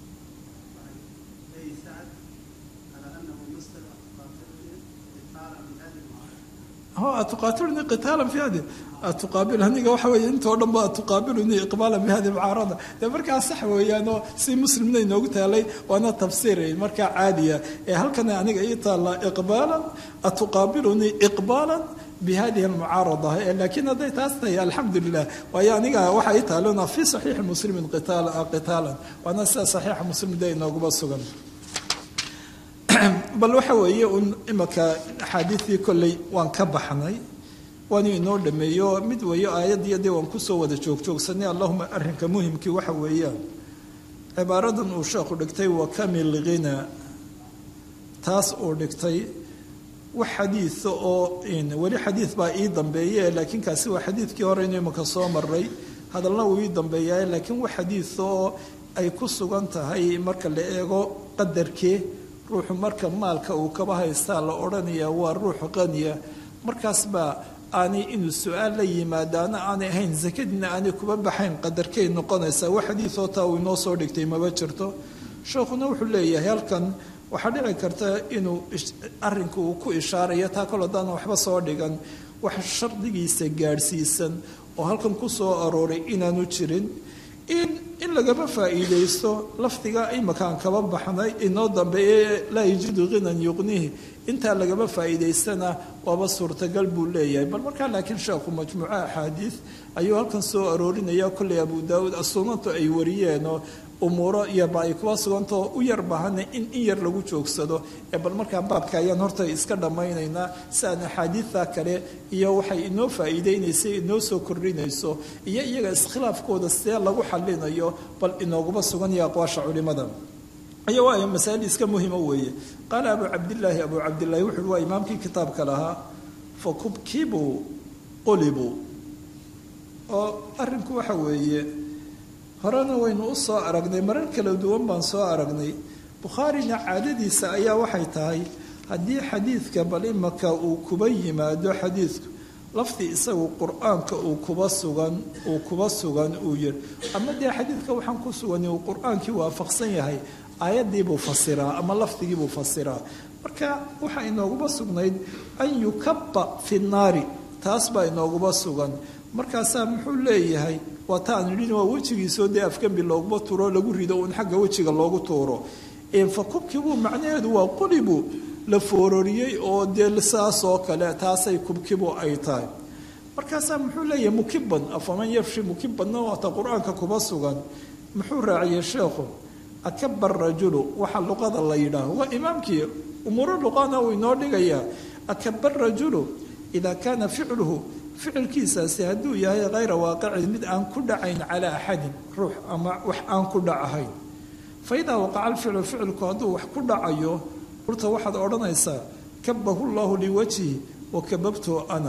atuqaatilunii qitaalan fi hadi atuqaabil aniga waxa weeye intoo dhan ba atuqaabilunii iqbaalan bi hadi mucaarada dee markaa sax weeyaan oo si muslimna inoogu taalay waana tafsiir markaa caadiya ee halkana aniga ii taalla iqbaalan atuqaabilunii iqbaalan bihadihi almucaarada laakiin hadday taas tahay alxamdu lilah waayo aniga waxa ii taalona fi saxiixi muslimin qitaalan waana sida saxiixa muslim de inooguba sugan bal waxa weeye un imaka axaadiidii kolley waan ka baxnay waanu inoo dhameeyo mid weeyo aayadiyo dee waan kusoo wada joogjoogsanay allahuma arrinka muhimkii waxa weeyaan cibaaradan uu sheekhu dhigtay wakamil ghina taas uu dhigtay wax xadiida oo weli xadiid baa ii dambeeye laakiin kaasi waa xadiidkii hore inu imaka soo maray hadalna uu ii dambeeyaay laakiin wax xadiida oo ay ku sugan tahay marka la eego qadarkee ruuxu marka maalka uu kaba haystaa la odhanaya waa ruux qaniya markaas baa aanay inuu su-aal la yimaadaana aanay ahayn sakadiina aanay kuba baxayn qadarkay noqonaysaa wax xadiidoo taa uu inoo soo dhigtay maba jirto sheekhuna wuxuu leeyahay halkan waxaa dhici karta inuu arrinka uu ku ishaarayo taa kol haddaan waxba soo dhigan wax shardigiisa gaadhsiisan oo halkan ku soo arooray inaanu jirin in in lagaba faa'iidaysto lafdiga imakaan kaba baxnay inoo dambeeye laa yajidu ghinan yuqnihi intaa lagaba faa'iidaystana waaba suurtagal buu leeyahay bal markaa laakiin sheekhu majmuuco axaadiid ayuu halkan soo aroorinaya kolley abu daawuud asunantu ay wariyeenoo umuuro yarba ay kuba sugantao u yar bahana in in yar lagu joogsado ee bal markaa baabka ayaan horta iska dhammaynaynaa si aan axaadiidta kale iyo waxay inoo faa'iideynaysay inoo soo kordhinayso iyo iyaga iskhilaafkooda sidee lagu xalinayo bal inooguma sugan iyo aqwaasha culimada aya waayo masaa'il iska muhima weeye qaala abu cabdillaahi abu cabdillahi wuxuuhi waa imaamkii kitaabka lahaa fa kubkibuu qulibuu oo arrinku waxa weeye horena waynu u soo aragnay marar kala duwan baan soo aragnay bukhaarina caadadiisa ayaa waxay tahay haddii xadiidka bal imaka uu kuba yimaado xadiidku lafdi isagu qur-aanka uu kuba sugan uu kuba sugan uu yiri ama dee xadiidka waxaan ku sugan uu qur-aankii waafaqsan yahay aayadiibuu fasiraa ama lafdigiibuu fasiraa marka waxaa inooguba sugnayd an yukaba fi naari taas baa inooguba sugan markaasaa muxuu leeyahay waa ta aan idhin waa wejigiisoo dee afgembi looguma tuuro lagu rido uun xagga wejiga loogu tuuro fa kubkibuu macnaheedu waa qulibu la foororiyey oo dee saas oo kale taasay kubkibu ay tahay markaasaa muxuu leeyahay mukiban afaman yafshi mukibanna waata qur-aanka kuba sugan muxuu raaciyey sheekhu akaba rajulu waxa luqada la yidhaaho waa imaamkii umuuro luqana uu inoo dhigayaa akaba rajulu idaa kaana ficluhu ficilkiisaasi hadduu yahay hayra waaqicin mid aan ku dhacayn calaa axadin ruux ama wax aan ku dhacahayn fa idaa waqaca alficlu ficilku hadduu wax ku dhacayo urta waxaad odhanaysaa kabahu llahu liwajhi wa kababtu ana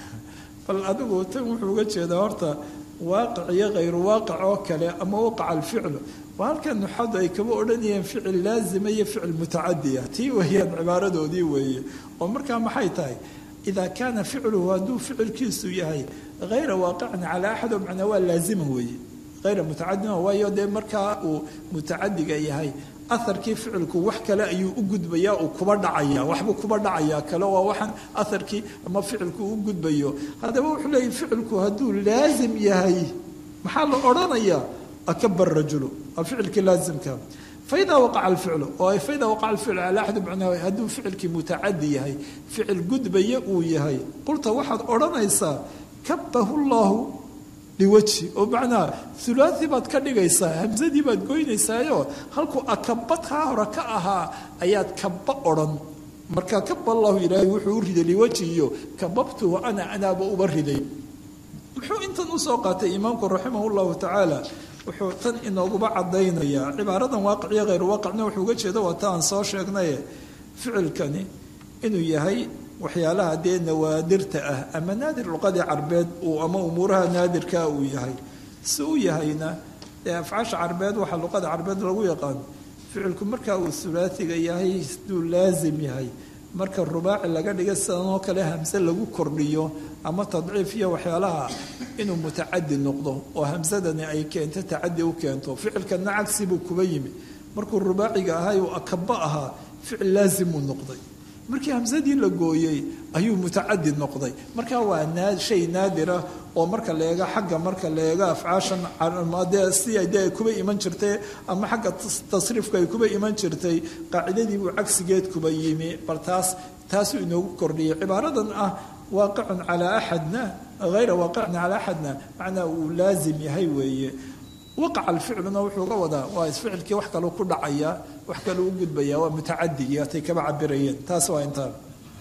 bal adigu tan wuxuu uga jeedaa horta waaqic iyo hayru waaqic oo kale ama waqaca alficlu waa halkan nuxadu ay kaba odhanayeen ficil laazima iyo ficil mutacadiya tii weeyaan cibaaradoodii weeye oo markaa maxay tahay idaa kaana ficluhu hadduu ficilkiisu yahay hayra waaqicin calaa axad oo macnaa waa laazima weeye hayra mutacadima waayo dee markaa uu mutacadiga yahay aharkii ficilku wax kale ayuu u gudbayaa uu kuba dhacaya waxbuu kuba dhacayaa kale waa waxaan aharkii ama ficilku u gudbayo haddaba wuxuu leeyahy ficilku hadduu laazim yahay maxaa la odhanayaa akaba rajulu waa ficilkii laazimka faidaa waqaca alficlu oo faidaa waqaca alficlu calaa axadi macnaa hadduu ficilkii mutacadi yahay ficil gudbaya uu yahay qulta waxaad odhanaysaa kabahu llahu liwajhi oo macnaa hulaai baad ka dhigaysaa hamsadii baad goynaysaayo halkuu akaba kaa hore ka ahaa ayaad kaba odhan marka kaba allahu ilaahay wuxuu u riday liwajhi iyo kababtuhu ana anaaba uba riday muxuu intan usoo qaatay imaamku raximah llahu tacaala wuxuu tan inooguba cadaynayaa cibaaradan waaqiciyo hayr waaqicna wuxuu uga jeeda waa ta aan soo sheegnaye ficilkani inuu yahay waxyaalaha dee nawaadirta ah ama naadir luqadii carbeed uu ama umuuraha naadirkaa uu yahay si u yahayna dee afcaasha carbeed waxaa luqada carbeed lagu yaqaan ficilku markaa uu hulaatiga yahay siduu laazim yahay marka rubaaci laga dhiga sidanoo kale hamse lagu kordhiyo ama tadciif iyo waxyaalaha inuu mutacadi noqdo oo hamsadani ay keento tacadi u keento ficilkana cagsi buu kuba yimi markuu rubaaciga ahay uu akaba ahaa ficil laazimuu noqday markii hamsadii la gooyey ayuu mutacadi noqday marka waa shay naadira oo marka leega xagga marka leega afcaashan dee si dee ay kuba iman jirtay ama xagga tasriifka ay kuba iman jirtay qaacidadiibuu cagsigeed kuba yimi bal taas taasuu inoogu kordhiyay cibaaradan ah waaqicun calaa axadna hayra waaqicun calaa axadna macnaa uu laazim yahay weeye waqaca alficluna wuxuu ga wadaa waa isficilkii wax kaleu ku dhacaya wax kaleu u gudbaya waa mutacadigii atay kaba cabirayeen taas waa intaa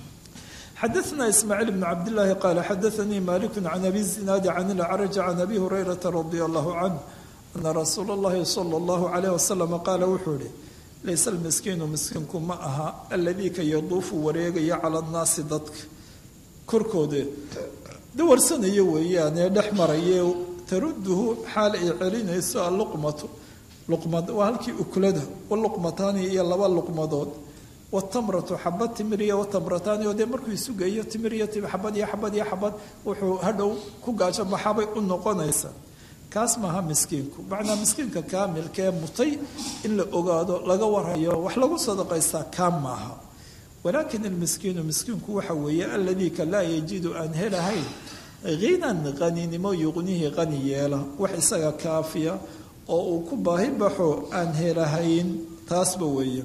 xadaثna ismaaciil bn cabdillaahi qaala xadaanii maliku can abi zinaadi can ilacraj can abi hurayrata radia allahu canh ana rasuula اllahi sala اllahu alayh wasalam qaala wuxuu ihi laysa almiskiinu miskiinku ma aha aladii ka yaduufu wareegaya cala annaasi dadka korkooda dawarsanayo weeyaanee dhex maraye taruduhu xaal ay celinayso alluqmatu luqmad waa halkii ukulada waluqmataani iyo laba luqmadood watamratu xabad timir iyo watamrataani oo dee markuu isugayo timir iyo xabad iyo xabad iyo xabad wuxuu hadhow ku gaajo maxabay u noqonaysa kaas maaha miskiinku macnaa miskiinka kaamilkee mutay in la ogaado laga warhayo wax lagu sadaqaystaa kaa maaha walaakin almiskiinu miskiinku waxa weeye aladii ka laa yajidu aan helahayn hinan qaninimo yuqnihi qani yeela wax isaga kaafiya oo uu ku baahi baxo aan helahayn taasba weeye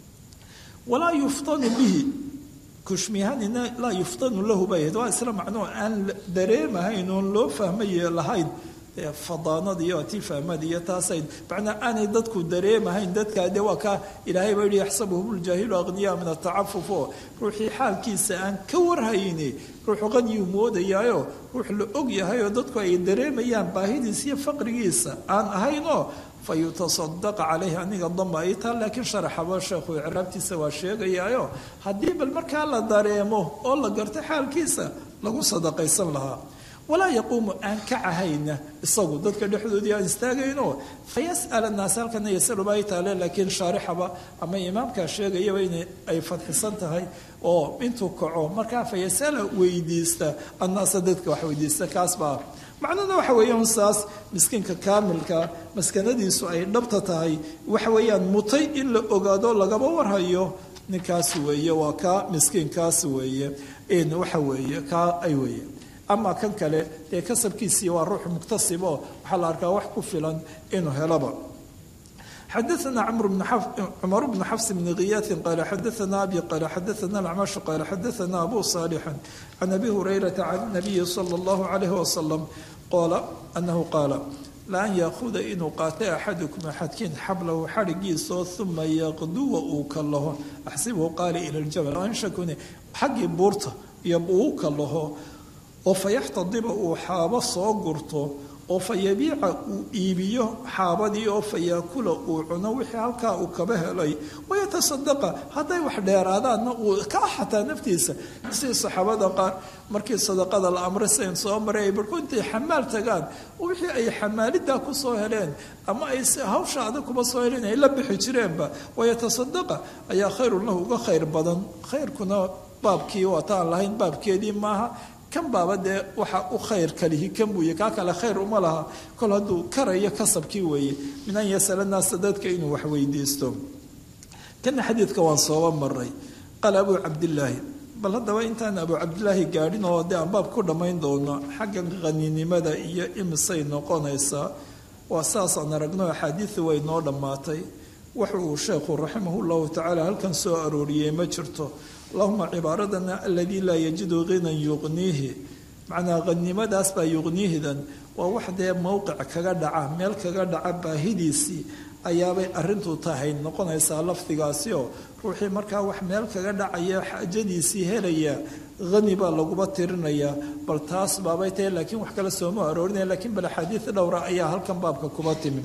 walaa yuftanu bihi kushmihanina laa yuftanu lahu bay ahayd waa isla macnoo aan dareemahayn oon loo fahmaye lahayn fadaanada iyo atifaamada iyo taasay macnaa aanay dadku dareemahayn dadkaa dee waa kaa ilaahay baa yihi yaxsabuhum ljaahilu aqniyaa min atacafuf oo ruuxii xaalkiisa aan ka warhayni ruuxu qaniyuu moodayaayo ruux la og yahay oo dadku ay dareemayaan baahidiisa iyo faqrigiisa aan ahayn oo fa yutasadaqa caleyhi aniga damba ay taa laakiin sharaxaba sheekhu icraabtiisa waa sheegayaayo haddii bal markaa la dareemo oo la garto xaalkiisa lagu sadaqaysan lahaa walaa yaquumu aan kacahayna isagu dadka dhexdoodii aan istaagayno fayas'al annaas halkana yasalu baa taale laakiin shaarixaba ama imaamkaa sheegayaba in ay fadxisan tahay oo intuu kaco markaa fayasala weydiista annaasa dadka wax weydiista kaas baa macnuna waxa weeyaan saas miskiinka kaamilka maskanadiisu ay dhabta tahay waxa weeyaan mutay in la ogaado lagaba warhayo ninkaas weeye waa kaa miskiinkaas weeye waxa weeye kaa ay weeye ama kan kale dee kasabkiisii waa ruux muktasib oo waxaa la arkaa wax ku filan inuu helaba xadaثna cumar bn xafs bn kiyaati qaala xadaثna abi qaala xadaثna acmash qaala xadaثna abu صaalixi can abi hurayrata can nabiyi salى اllahu عalayh wasalam qoola anahu qaala laan yaakuda inuu qaatay axadukum axadkiin xablahu xadhigiisoo uma yaqduwa uu kalaho axsibhu qaali ila ljabal anshakune xaggii buurta iyo uu kalaho oo fa yaxtadiba uu xaabo soo gurto oo fa yabiica uu iibiyo xaabadii oo fa yaakula uu cuno wixii halkaa uu kaba helay wayatasadaqa hadday wax dheeraadaanna uu ka xataa naftiisa sidii saxaabada qaar markii sadaqada la amray sidayn soo maray ay barhku intay xamaal tagaan wixii ay xamaalidaa ku soo heleen ama ay hawsha adag kuma soo heleen ay la bixi jireenba wayatasadaqa ayaa khayrun lahu uga khayr badan khayrkuna baabkii waataan lahayn baabkeedii maaha kan baaba dee waxa u khayr kalihi kan buuye kaa kale khayr uma laha kol hadduu karayo kasabkii weeye min an yasala naasa dadka inuu wax weydiisto kana xadiidka waan sooba maray qaala abuu cabdillaahi bal haddaba intaan abuu cabdillaahi gaadhin oo dee aan baab ku dhammayn doono xagga qaninimada iyo imisay noqonaysaa waa saasaan aragno axaadiidu way noo dhammaatay waxa uu sheekhu raximah llahu tacaala halkan soo arooriyey ma jirto allahuma cibaaradana aladii laa yajidu hinan yuqniihi macnaa qanimadaas baa yuqniihidan waa wax dee mowqic kaga dhaca meel kaga dhaca baahidiisii ayaabay arintu tahay noqonaysaa lafdigaasi oo ruuxii markaa wax meel kaga dhacaya xaajadiisii helaya hani baa laguba tirinayaa bal taas baabay tahay laakiin wax kale sooma aroorinaya lakiin bal axaadiid dhowra ayaa halkan baabka kuba timi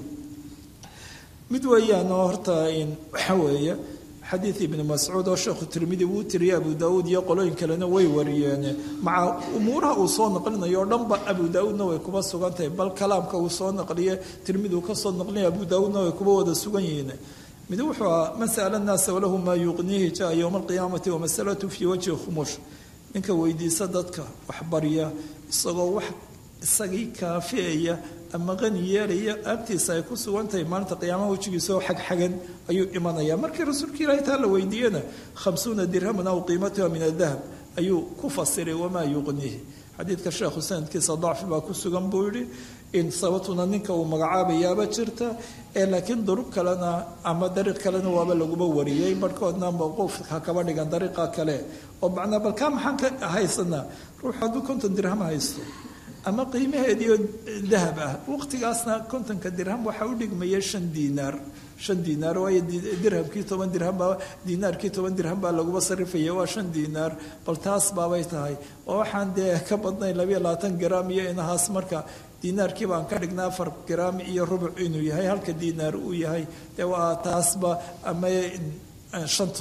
mid weeyaan oo horta waxa weeye xadiid ibni mascuud oo sheekhu tirmidi wuu tiriyay abu daauud iyo qolooyin kalena way wariyeen maca umuuraha uu soo naqlinayo o dhanba abu daauudna way kuba sugan tahay bal kalaamka uu soo naqliye tirmidi uu kasoo naqlinaya abu daauudna way kuba wada sugan yihiin mid wuxuu aha man sa'ala annaasa walahu maa yuqniihi jaa yowma alqiyaamati wamasalatu fii wajhi khumuush ninka weydiisa dadka wax barya isagoo wax isagii kaafiyaya ama qani yeelaya agtiisa ay ku sugan tahay maalinta qiyaamaha wejigiisaoo xagxagan ayuu imanaya markii rasuulka ilaahay taa la weydiiyena khamsuuna dirhaman aw qiimatuha min adahab ayuu ku fasiray wamaa yuqniihi xadiidka sheekhu sanadkiisa dacfi baa ku sugan buu yihi in sababtuna ninka uu magacaabayaaba jirta ee laakiin duruq kalena ama dariiq kalena waaba laguba wariyey barhkoodna mawquufka kaba dhigan dariiqa kale oo macnaa balkaa maxaan ka haysanaa ruux hadduu konton dirham haysto ama qiimaheediioo dahab ah waqtigaasna kontonka dirham waxaa u dhigmaya shan diinaar shan diinaar waayo dirhamkii toban dirhambaa diinaarkii toban dirham baa laguba sarifaya waa shan diinaar bal taas baabay tahay oo waxaan dee ka badnayn labayo labaatan gram iyo inahaas marka diinaarkii baan ka dhignaa afar gram iyo rubuc inuu yahay halka diinaar uu yahay dee waa taasba ama shantu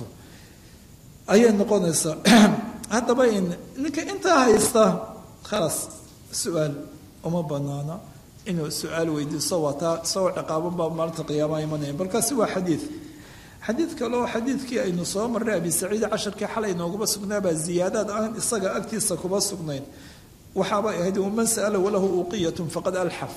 ayay noqonaysaa haddaba ninka intaa haysta khalaas su-aal uma banaana inuu su-aal weydiiso waa taa isagoo ciqaaban baa maalinta qiyaamaha imanaya balkaasi waa xadiid xadiid kale oo xadiidkii aynu soo marray abi saciid casharkii xalay nooguba sugnaabaa ziyaadaad aan isaga agtiisa kuba sugnayn waxaabay ahayd waman sa'ala walahu uqiyatun faqad alxaf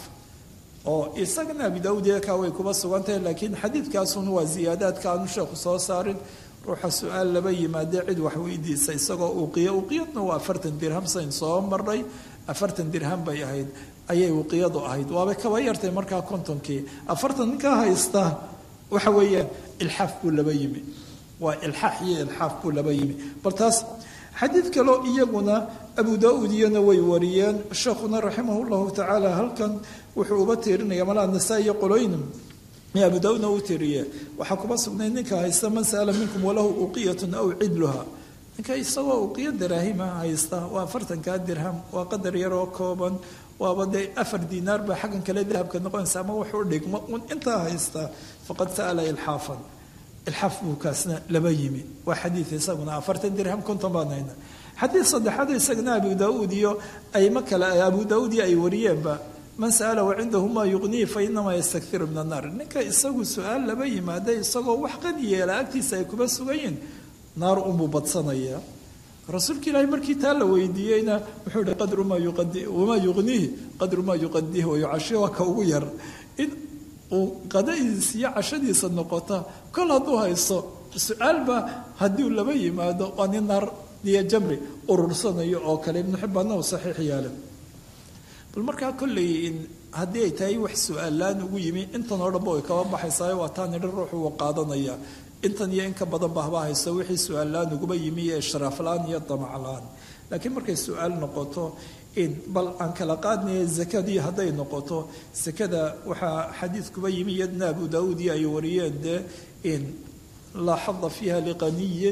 oo isagana abi daawud eekaa way kuba sugan tahay laakiin xadiidkaasuna waa ziyaadaadka aanu sheekhu soo saarin ruuxa su-aal laba yimaadee cid wax weydiisa isagoo uqiya uqiyadna waa afartan dirham sayn soo maray afartan dirham bay ahayd ayay uqiyadu ahayd waabay kaba yartay markaa kontonkii afartan ninkaa haysta waxa weeyaan ilxaaf buu laba yimi waa ilxaax iyo ilxaaf buu laba yimi bal taas xadiid kaloo iyaguna abu daa-uud iyana way wariyeen sheekhuna raximah llahu tacaala halkan wuxuu uba tiirinaya malaa nasaa-iyo qoloyn abu daa-uudna uu tiriye waxaa kuma sugnay ninka haysta man sa'ala minkum walahu uqiyatun aw cidluha ninka isagoo uqiyo daraahima haysta waa afartankaa dirham waa qadar yaroo kooban waaba dee afar diinaar baa xaggan kale dahabka noqonaysa ama wuxuu dhigmo un intaa haysta faqad sa'ala ilxaafan ilxaaf buu kaasna laba yimi waa xadiid isaguna afartan dirham konton baan hayna xadiid saddexaad isagana abu daa-uud iyo ayma kale abu daa-uud iyo ay wariyeenba man sa'ala wacindahu maa yuqnihi fa inamaa yastakiru min annaar ninka isagu su-aal laba yimaada isagoo wax qani yeela agtiisa ay kuma sugan yihin naar unbuu badsanayaa rasuulka ilaahay markii taa la weydiiyeyna wuxuu ihi qadru maa yuqadi wamaa yuqnihi qadru maa yuqadihi wayucashi waa ka ugu yar in uu qadadiisa iyo cashadiisa noqota kol hadduu haysto su-aalba haddii laba yimaado waa nin naar iyo jamri urursanayo oo kale ibnu xibbaanna uu saxiix yeelay bal markaa kolley haddii ay tahay wax su-aallaan ugu yimi intan oo dhanba way kaba baxaysaa waa taa nidhi ruuxu uu qaadanaya intan iyo in ka badan ba haba haysto wixii su-aallaan uguba yimi iyo ishraaflaan iyo damaclaan laakiin markay su-aal noqoto in bal aan kala qaadnaya zakadii hadday noqoto sakada waxaa xadiidkuba yimi iyadna abu daauud iyo ay wariyeen dee in laa xada fiiha liqaniyin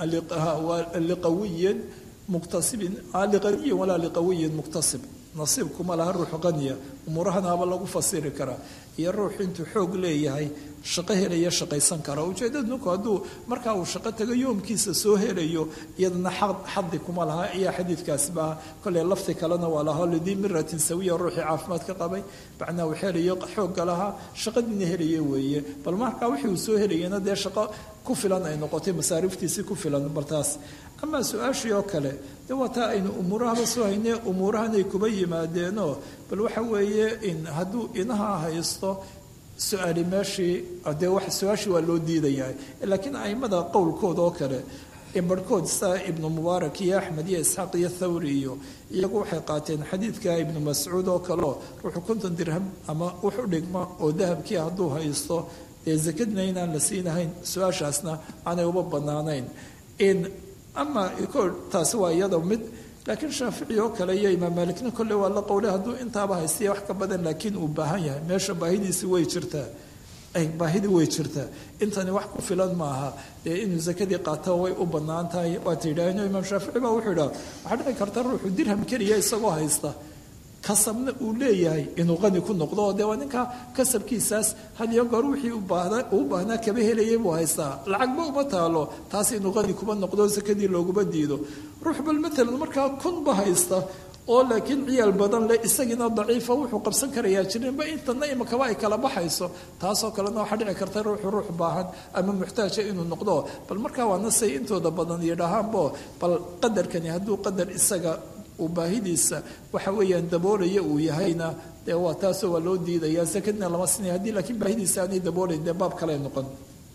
liqawiyin muktasibin liqaniyin walaa liqawiyin muktasib nasiibkuma laha ruux qaniya umuurahanaaba lagu fasiri karaa iyo ruux intuu xoog leeyahay shaqo helaya shaqaysan kara ujeedada ninku hadduu markaa uu shaqo tago yoomkiisa soo helayo iyadana xadi kuma laha ayaa xadiidkaasi baa kolley lafti kalena waa lahaa lidii miratin sawiya ruuxii caafimaad ka qabay macnaa uu helayo xoogga lahaa shaqadiina helaya weeye bal markaa wixii uu soo helayana dee shaqo ku filan ay noqotay masaariftiisii ku filan baltaas amaa su-aashii oo kale de waa taa aynu umuurahaba soo haynee umuurahanay kuba yimaadeenoo bal waxa weeye in hadduu inaha haysto su-aali meeshii dee wax su-aashii waa loo diidayaa laakiin aimada qowlkooda oo kale barhkood saa ibnu mubaarak iyo axmed iyo isxaaq iyo thawri iyo iyagu waxay qaateen xadiidka ibnu mascuud oo kaleo ruuxu konton dirham ama wuxu dhigma oo dahabkii hadduu haysto dee zakadna inaan la siinahayn su-aashaasna aanay uba banaanayn in ama taasi waa iyada mid laakiin shaafici oo kale iyo imaam maalikna kolle waa la qowlay hadduu intaaba haystiya wax ka badan laakiin uu baahan yahay meesha baahidiisi way jirtaa baahidii way jirtaa intani wax ku filan maaha dee inuu zakadii qaato way u bannaan tahay waata yidhaaheen imaam shaafici baa wuxuu yidhaha waxaa dhici karta ruuxu dirham keliya isagoo haysta kasabna uu leeyahay inuu qani ku noqdo oo dee waa ninka kasabkiisaas had iyo goor wixii uu baahnaa kaba helayay buu haystaa lacagba uma taalo taas inuu qani kuba noqdo sakadii looguma diido ruux bal matalan markaa kunba haysta oo laakiin ciyaal badan leh isagiina daciifa wuxuu qabsan karayaa jirinba intana imakaba ay kala baxayso taasoo kalena waxaa dhici karta ruuxu ruux baahan ama muxtaaja inuu noqdo bal markaa waana say intooda badan yidhaahaanbo bal qadarkani hadduu qadar isaga uu baahidiisa waxa weeyaan daboolaya uu yahayna dee waa taasoo waa loo diidayaa sakadna lama sinaya haddii laakiin baahidiisa aanay daboolayn dee baab kale noqon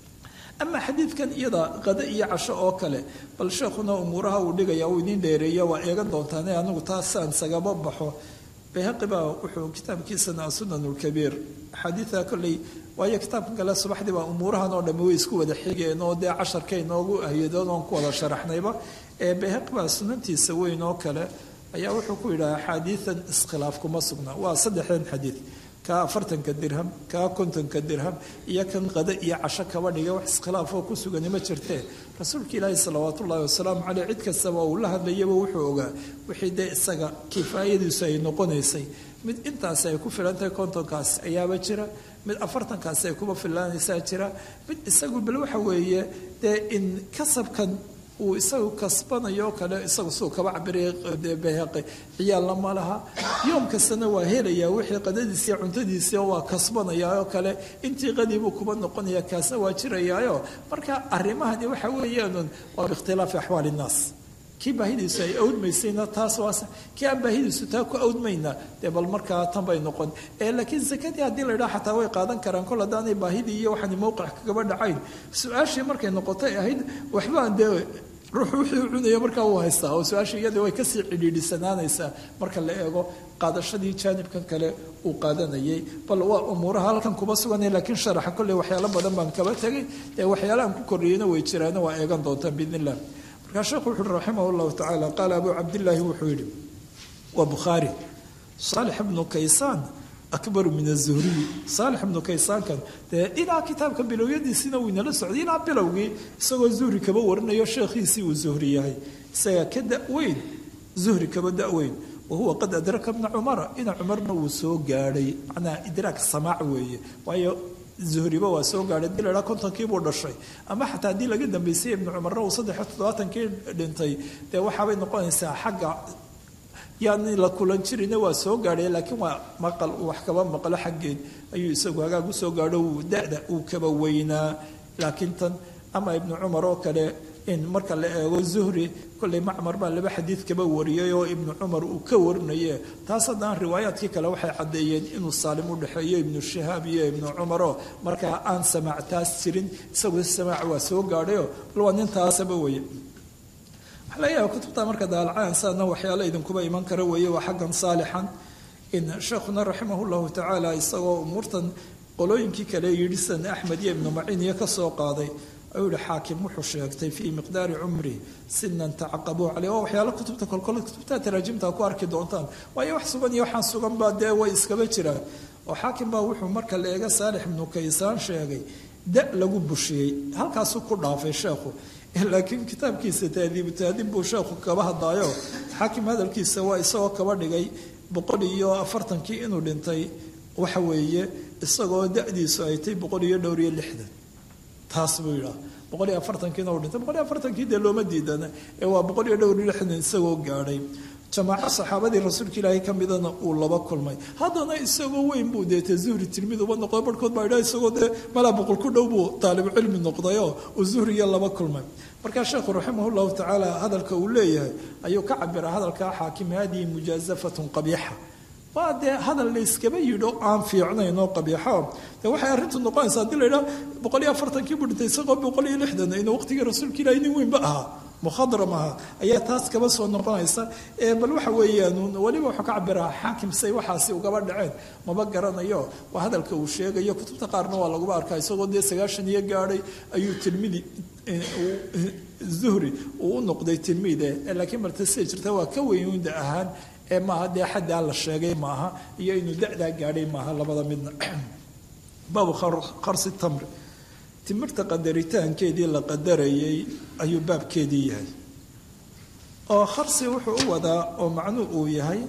ama xadiidkan iyada qado iyo casho oo kale bal sheekhuna umuuraha uu dhigaya uu idiin dheereeya waa eegan doontaane anigu taasaan sagaba baxo bayhaqi baa wuxuu kitaabkiisana asunan lkabiir axaadiida kolley waayo kitaabkan kale subaxdii baa umuurahan oo dhamme way isku wada xigeen oo dee casharka inoogu ahyadoon oon ku wada sharaxnayba ee bayhaqi baa sunantiisa weyn oo kale ayaa wuxuu ku yidhaha axaadiidan iskhilaaf kuma sugna waa saddexdan xadiid kaa afartanka dirham kaa kontonka dirham iyo kan qada iyo casho kaba dhiga wax iskhilaafoo ku sugani ma jirtee rasuulka ilaahi salawaatu ullahi wasalaamu caleyh cid kastaba uu la hadlayaba wuxuu ogaa wixii dee isaga kifaayadiisu ay noqonaysay mid intaasi ay ku filan tahay kontonkaas ayaaba jira mid afartankaasi ay kuba filaanaysaa jira mid isagu bal waxa weeye dee in kasabkan uu isagu kasbanayo oo kale isagu suu kaba cabiraya bayhaqi ciyaalna ma laha yoom kastana waa helayaa wixii qadadiisiiyo cuntadiisii waa kasbanayaa oo kale intii qadiibuu kuba noqonaya kaasna waa jirayaayo marka arrimahani waxa weeyaan waa biikhtilaafi axwaali innaas kii baahidiisu ay awdmaysayna taas waa kii aan baahidiisu taa ku awdmayna dee bal markaa tan bay noqon laakiin sakadii haddii la idhaha xataa way qaadan karaan kol haddaanay baahidii iyo waxaani mowqic kagaba dhacayn su-aashii markay noqotay ahayd waxbaan dee ruux wixii cunaya markaa uu haystaa oo su-aasha iyada way kasii cidhiidhisanaanaysaa marka la eego qaadashadii jaanibkan kale uu qaadanayay bal waa umuuraha halkan kuba suganay laakiin sharaxa kolley waxyaalo badan baan kaba tegay ee waxyaalahan ku kordhiyeyna way jiraana waa eegan doontaan biidn illah markaa sheekhu wuxu uhi raximah llahu tacaala qaala abu cabdillaahi wuxuu yidhi waa bukhaari saalix ibnu kaysaan akbaru min azuhriyi saalix ibnu kaysaankan dee ilaa kitaabka bilowyadiisiina wuu inala socday ilaa bilowgii isagoo zuhri kaba warinayo sheekhiisii uu zuhri yahay isaga ka daweyn zuhri kaba daweyn wahuwa qad adraka bna cumara ina cumarna wuu soo gaadhay macnaha idraak samaac weeye waayo zuhriba waa soo gaadhay hadii la idhaha kontonkiibuu dhashay ama xataa haddii laga dambeysay ibnu cumarna uu saddexiyo toddobaatankii dhintay dee waxaabay noqonaysaa xagga yaani la kulan jirina waa soo gaadhay laakiin waa maqal uu wax kaba maqlo xaggeed ayuu isagu hagaag u soo gaadho uu da-da uu kaba weynaa laakiin tan ama ibnu cumar oo kale in marka la eego zuhri kolley macmar baa laba xadiid kaba wariyay oo ibnu cumar uu ka warinaye taas haddana riwaayaadkii kale waxay caddeeyeen inuu saalim u dhexeeyo ibnu shahaab iyo ibnu cumaroo markaa aan samaac taas jirin isagu samaac waa soo gaadhayo bal waa nintaasaba weye waxaa laga yaaba kutubta marka daalacaan saadna waxyaalo idinkuba iman kara weeye waa xaggan saalixan in sheekhuna raximah llahu tacaala isagoo umuurtan qolooyinkii kale yidhi san axmed iyo ibnu maciin iyo kasoo qaaday ayuu yihi xaakim wuxuu sheegtay fii miqdaari cumri sinan tacaqabuu caleyh waa waxyaalo kutubta kolkol kutubta taraajimta ku arki doontaan waayo wax sugan iyo waxaan sugan baa dee way iskaba jiraan oo xaakim baa wuxuu marka la eega saalix ibnu kaysaan sheegay da lagu bushiyey halkaasuu ku dhaafay sheekhu laakiin kitaabkiisa taadiibu taadiib buu sheekhu kaba hadlaayo xaakim hadalkiisa waa isagoo kaba dhigay boqol iyo afartankii inuu dhintay waxa weeye isagoo da-diisu ay tay boqol iyo dhowr iyo lixdan taas buu yidhaha boqol iyo afartankiina uu dhintay boqol iyo afartankii dee looma diidana ee waa boqol iyo dhowr iyo lixdan isagoo gaadhay jamaaco saxaabadii rasuulka ilaahay ka midana uu laba kulmay haddana isagoo weyn buu deete zuhri tilmid uba noqday barhkood baa idhaha isagoo dee malaa boqol ku dhow buu taalibucilmi noqdayoo uu zuhriya laba kulmay markaa sheekhu raximah llahu tacaala hadalka uu leeyahay ayuu ka cabira hadalkaa xaakim haadihi mujaazafatun qabiixa waa dee hadal layskaba yidho aan fiicnayn oo qabiixo de waxay arrintu noqonaysaa haddii la yidhaha boqol iyo afartankii buu dhintay isagoo boqol iyo lixdan inuu waqtigii rasuulka ilaahay nin weynba ahaa mukhadram aha ayaa taas kaba soo noqonaysa bal waxa weeyaan weliba wuxuu ka cabiraa xaakim say waxaasi ugaba dhaceen maba garanayo waa hadalka uu sheegayo kutubta qaarna waa laguba arkaa isagoo dee sagaashan iyo gaadhay ayuu tilmidi zuhri uu u noqday tilmiide laakiin marta siday jirta waa ka weynda ahaan ee maaha dee xaddaa la sheegay maaha iyo inuu da-daa gaadhay maaha labada midna baabu qarsi tamri timirta qadaritaankeedii la qadarayay ayuu baabkeedii yahay oo kharsi wuxuu u wadaa oo macnuu uu yahay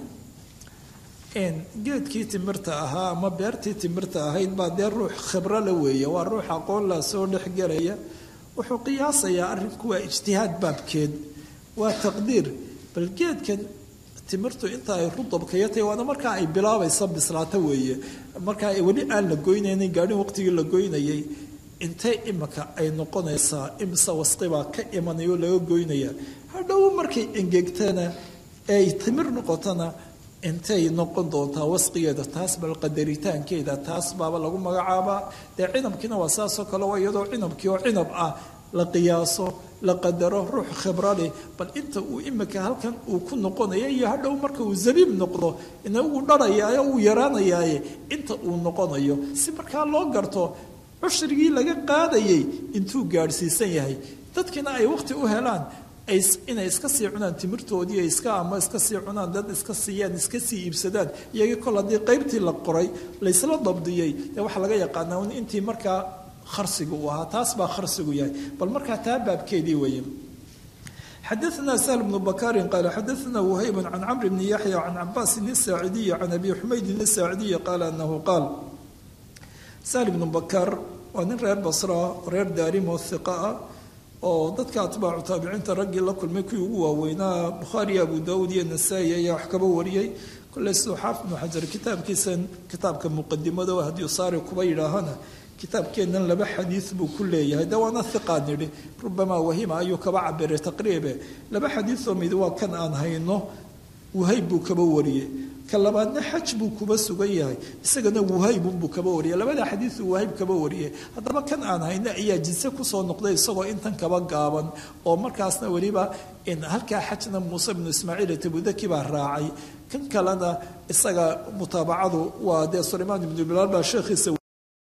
geedkii timirta ahaa ama beertii timirta ahayd baa dee ruux khibro la weeye waa ruux aqoon la soo dhexgelaya wuxuu qiyaasayaa arrinku waa ijtihaad baabkeed waa taqdiir bal geedkan timirtu inta ay rudabkaya tahay waana markaa ay bilaabaysa bislaato weeye markaa weli aan la goynaynin gaadhin waqtigii la goynayay intay imika ay noqonaysaa imise wasqibaa ka imanayoo laga goynaya hadhow markay engegtana ay timir noqotona intay noqon doontaa wasqigeeda taas bal qadaritaankeeda taas baaba lagu magacaabaa dee cinabkiina waa saasoo kale waa iyadoo cinabkii oo cinab ah la qiyaaso la qadaro ruux khibro leh bal inta uu imika halkan uu ku noqonaya iyo hadhow marka uu zabiib noqdo ina uu dharayaayo uu yaraanayaaye inta uu noqonayo si markaa loo garto cushrigii laga qaadayay intuu gaadhsiisan yahay dadkiina ay waqti u helaan inay iska sii cunaan timirtoodii ay iska ama iska sii cunaan dad iska siiyaan iska sii iibsadaan iyagii kol haddii qaybtii la qoray laysla dabdiyey dee waxaa laga yaqaanaa un intii markaa kharsigu uu ahaa taas baa kharsigu yahay bal markaa taa baabkeedii weeye xadaثna shl بن bkاri qal xadaثna وhayb can cmr bn yaحyى can cabاsin الsaacidiyi can abi xumaydin الsaacidiyi qaal anahu qaal sahl bnu bakar waa nin reer basra reer daarim oo hiqa ah oo dadka atbaacu taabiciinta raggii la kulmay kuwii ugu waaweynaa bukhaari abu daawud iyo nasaa-i ayaa wax kaba wariyey kolley siduu xaafid bnu xajar kitaabkiisan kitaabka muqadimada hadii saari kuba yidhaahana kitaabkeennan laba xadiid buu ku leeyahay de waana hiqaan yidhi rubamaa wahima ayuu kaba cabiray taqriibe laba xadiidoo mid waa kan aan hayno wahayb buu kaba wariyey ka labaadna xaj buu kuba sugan yahay isagana wuhaybunbuu kaba wariyay labada xadiidu wahayb kaba wariyay haddaba kan aan hayno ayaa jinse kusoo noqday isagoo intan kaba gaaban oo markaasna weliba halkaa xajna muuse bnu ismaaciil tabudaki baa raacay kan kalena isaga mutaabacadu waa dee sulaymaan ibnu bilaal baa sheekhiisa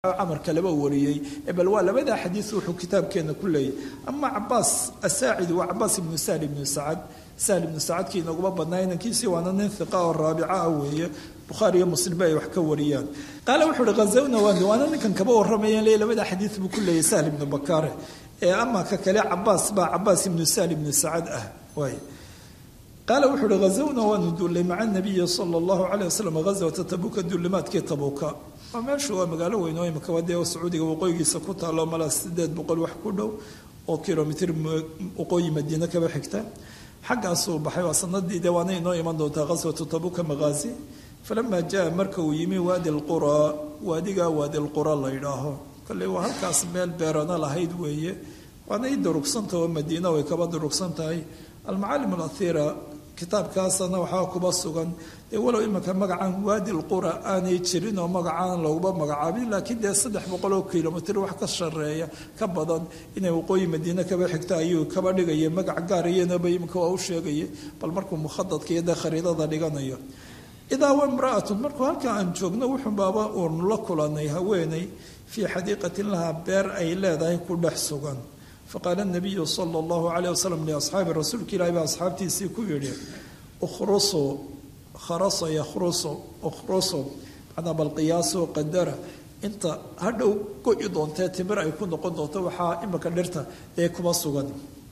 camar kaleba wariyey bal waa labadaa xadiis wuxuu kitaabkeena ku leeyahy ama cabaas asaacidi waa cabaas ibnu sahl ibnu sacad sahl ibnu sacadkii inaguma badnaa inankiisii waana nin hiqa oo raabica ah weeye bukhaari iyo muslimba ay wax ka wariyaan qaale wuxuu uhi khazawna waani waana ninkan kaba warramayeen le labadaa xadiis buu ku leeyahy sahl ibnu bakaare ee ama ka kale cabaas baa cabaas ibnu sahl ibnu sacad ah waay qaala wuxuu uhi hazawna waanu duullay maca nabiyi sala allahu caleyh wasalam ghazwata tabuuka duulimaadkii tabuuka waa meeshu waa magaalo weyn oo imika wadee sacuudiga waqooyigiisa ku taalo malaa sideed boqol wax ku dhow oo kilomitr waqooyi madiine kaba xigta xaggaasuu baxay waa sanadii dee waana inoo iman doontaa ghaswatu tabuuka maghaazi falamaa jaa marka uu yimi waadi lquraa waadigaa waadi lqura la yidhaaho kolley waa halkaas meel beerana lahayd weeye waana i durugsantaha oo madiina way kaba durugsan tahay almacaalim alahiira kitaabkaasana waxaa kuba sugan dee walow iminka magacan waadi lqura aanay jirin oo magacaan looguba magacaabin laakiin dee saddex boqol oo kilomitr wax ka shareeya ka badan inay waqooyi madiine kaba xigta ayuu kaba dhigaya magac gaarayanaba iminka waa u sheegaya bal markuu mukhadadka iyo dee khariidada dhiganayo idaa wa imra'atun markuu halkaa aan joogno wuxuu baaba uunu la kulanay haweeney fii xadiiqatin lahaa beer ay leedahay ku dhex sugan faqaala nabiyu sala allahu calayh wasalam liasxaabi rasuulka ilahi baa asxaabtiisii ku yidhi ukhrusu kharasa yakhrusu ukhrusu macnaa bal qiyaaso qadara inta hadhow go-i doontee timir ay ku noqon doonto waxaa imika dhirta ee kuma sugan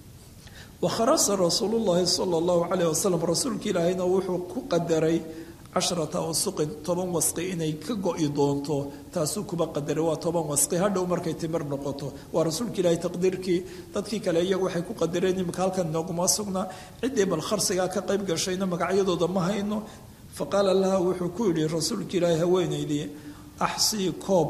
wa kharasa rasuulu llahi sala allahu calayh wasalam rasuulka ilaahayna wuxuu ku qadaray casharata usuqin toban wasqi inay ka go-i doonto taasuu kuba qadaray waa toban wasqi hadhow markay timir noqoto waa rasuulka ilaahay taqdiirkii dadkii kale iyagu waxay ku qadareen imika halkan nooguma sugnaa ciddii bal kharsigaa ka qayb gashayna magacyadooda ma hayno fa qaala laha wuxuu ku yidhi rasuulka ilaahay haweenaydii axsii koob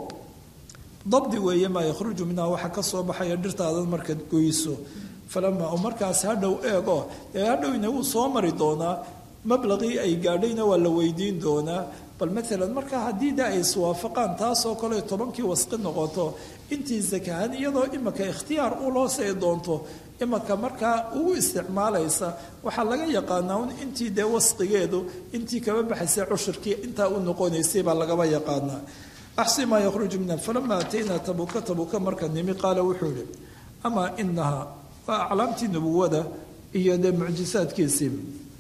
dabdi weeye maa yakhruju minha waxa ka soo baxaya dhirtaadan markaad goyso falamaa markaas hadhow eego ee hadhowna wuu soo mari doonaa mablaqii ay gaadhayna waa la weydiin doonaa bal maalan markaa haddii da ay iswaafaqaan taasoo kale tobankii wasqi noqoto intii sakahan iyadoo imika ikhtiyaar u loo see doonto imika markaa ugu isticmaalaysa waxaa laga yaqaanaa un intii dee wasqigeedu intii kaba baxaysay cushurkii intaa u noqonaysay baa lagaba yaqaanaa axsi maa yakhruju minha falamaa ataynaa tabuuka tabuuka marka nimi qaala wuxuu yihi amaa inaha waa aclaamtii nubuwada iyo dee mucjisaadkiisii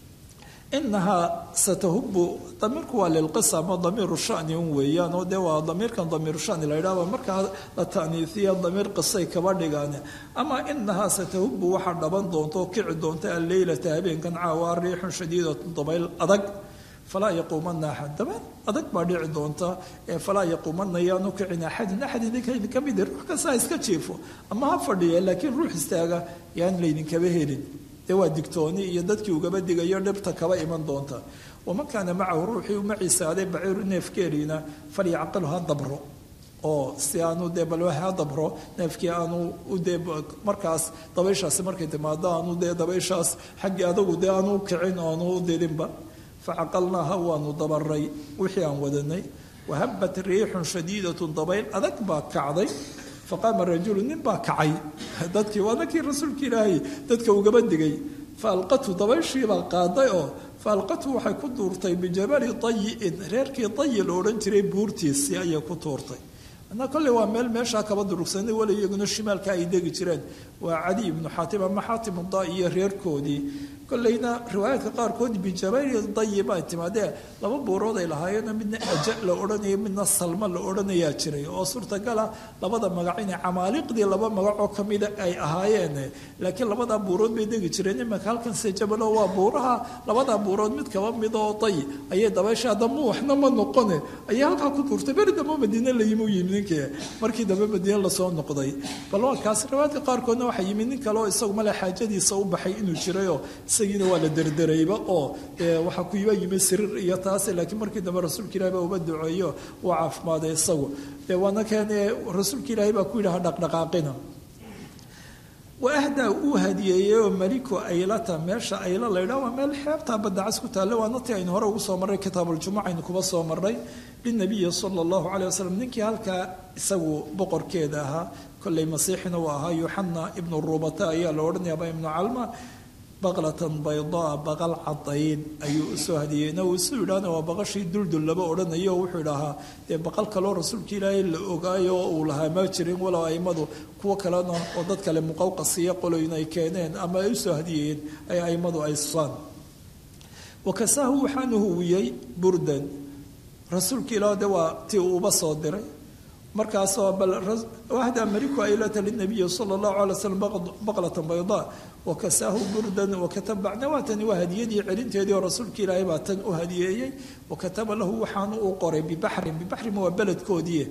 inahaa satahubu damiirku waa lilqisa ama damiiru shani un weeyaan oo dee waa damiirkan damiiru shani la yidhahba markaa la ta'niisiya damiir qisay kaba dhigaan ama inahaa satahubu waxaa dhaban doonta oo kici doonta alleylata habeenkan caawa riixun shadiidatun dabayl adag falaa yaquumana axad dabeel adag baa dhici doonta ee falaa yaquumana yaanu kicin axadin axad idinka idinka mid ruux kastaa iska jiifo ama ha fadhiya laakiin ruux istaaga yaan laydinkaba helin dee waa digtooni iyo dadkii ugaba digayo dhibta kaba iman doonta waman kaana macahu ruuxii u maciisaaday baciiru neefkeeliina falyacqilu ha dabro oo si aanu dee bal ha dabro neefkii aanu dee markaas dabayshaasi markay timaado aanu dee dabayshaas xaggii adagu dee aanu kicin oo aanu u didinba facaqalnaaha waanu dabaray wixii aan wadanay wahabat riixun shadiidatun dabayl adag baa kacday faqaama rajulu nin baa kacay dadkii waa ninkii rasuulka ilaahay dadka ugaba digay faalqatu dabayshiibaa qaaday oo faalqatu waxay ku tuurtay bijabali dayi'in reerkii dayi la odhan jiray buurtiisii ayay ku tuurtay anaa kolley waa meel meeshaa kaba durugsanay wala iyaguna shimaalka ay degi jireen waa cadi ibnu xaatim ama xaatim da iyo reerkoodii kolleyna riwaayaadka qaarkood bijabali dayi baa timaadee laba buurood ay lahaayeenoo midna aja la odhanayo midna salma la odhanayaa jiray oo suurtagala labada magac inay camaaliqdii laba magacoo kamida ay ahaayeen laakiin labadaa buurood bay degi jireen imanka halkan se jabalo waa buuraha labadaa buurood mid kaba mid oo day ayay dabaysha adama waxna ma noqone ayay halkaa ku tuurtay beri dambe madiine la yimi u yimi ninkii markii dambe madiine lasoo noqday bal waa kaas riwaayaadka qaarkoodna waxaa yimi nin kale oo isagu male xaajadiisa u baxay inuu jirayoo isagiina waa la derderayba oo waxaa ku iba yimi siriir iyo taas laakiin markii dambe rasuulka ilahi baa uba duceeyo uu caafimaaday isagu waana keene rasuulka ilaahi baa ku yidhi ha dhaqdhaqaaqina waahdaa uu hadiyeeyey oo maliku aylata meesha ayla laydhaa waa meel xeebtaa badacas ku taalla waana tii aynu hore ugu soo marray kitaabuljumuca aynu kuba soo marray linabiyi sala allahu caleyh wasalam ninkii halkaa isagu boqorkeeda ahaa kolley masiixina uu ahaa yuxana ibnu rubata ayaa la odhanaya ama ibnu calma baqlatan baydaa baqal cadayd ayuu usoo hadiyeyna uu isu yidhaahna waa baqashii duldul laba odhanayo oo wuxuu idhahaa dee baqal kaloo rasuulka ilaahay la ogaayo oo uu lahaa ma jirin walow aimadu kuwo kalena oo dad kale muqawqasiyo qoloyn ay keeneen ama ay usoo hadiyeyeen ay aimadu ay susaan wakasaahu waxaanu huwiyey burdan rasuulka ilaah de waa tii uuba soo diray markaasoo bal wahda mariku aylata linabiyi sala allahu alay slam baqlatan baydaa wakasaahu burdan wakataba bacna waa tani waa hadiyadii celinteedii oo rasuulka ilaahay baa tan u hadiyeeyey wakataba lahu waxaanu u qoray bibaxrin bibaxrin waa beledkoodii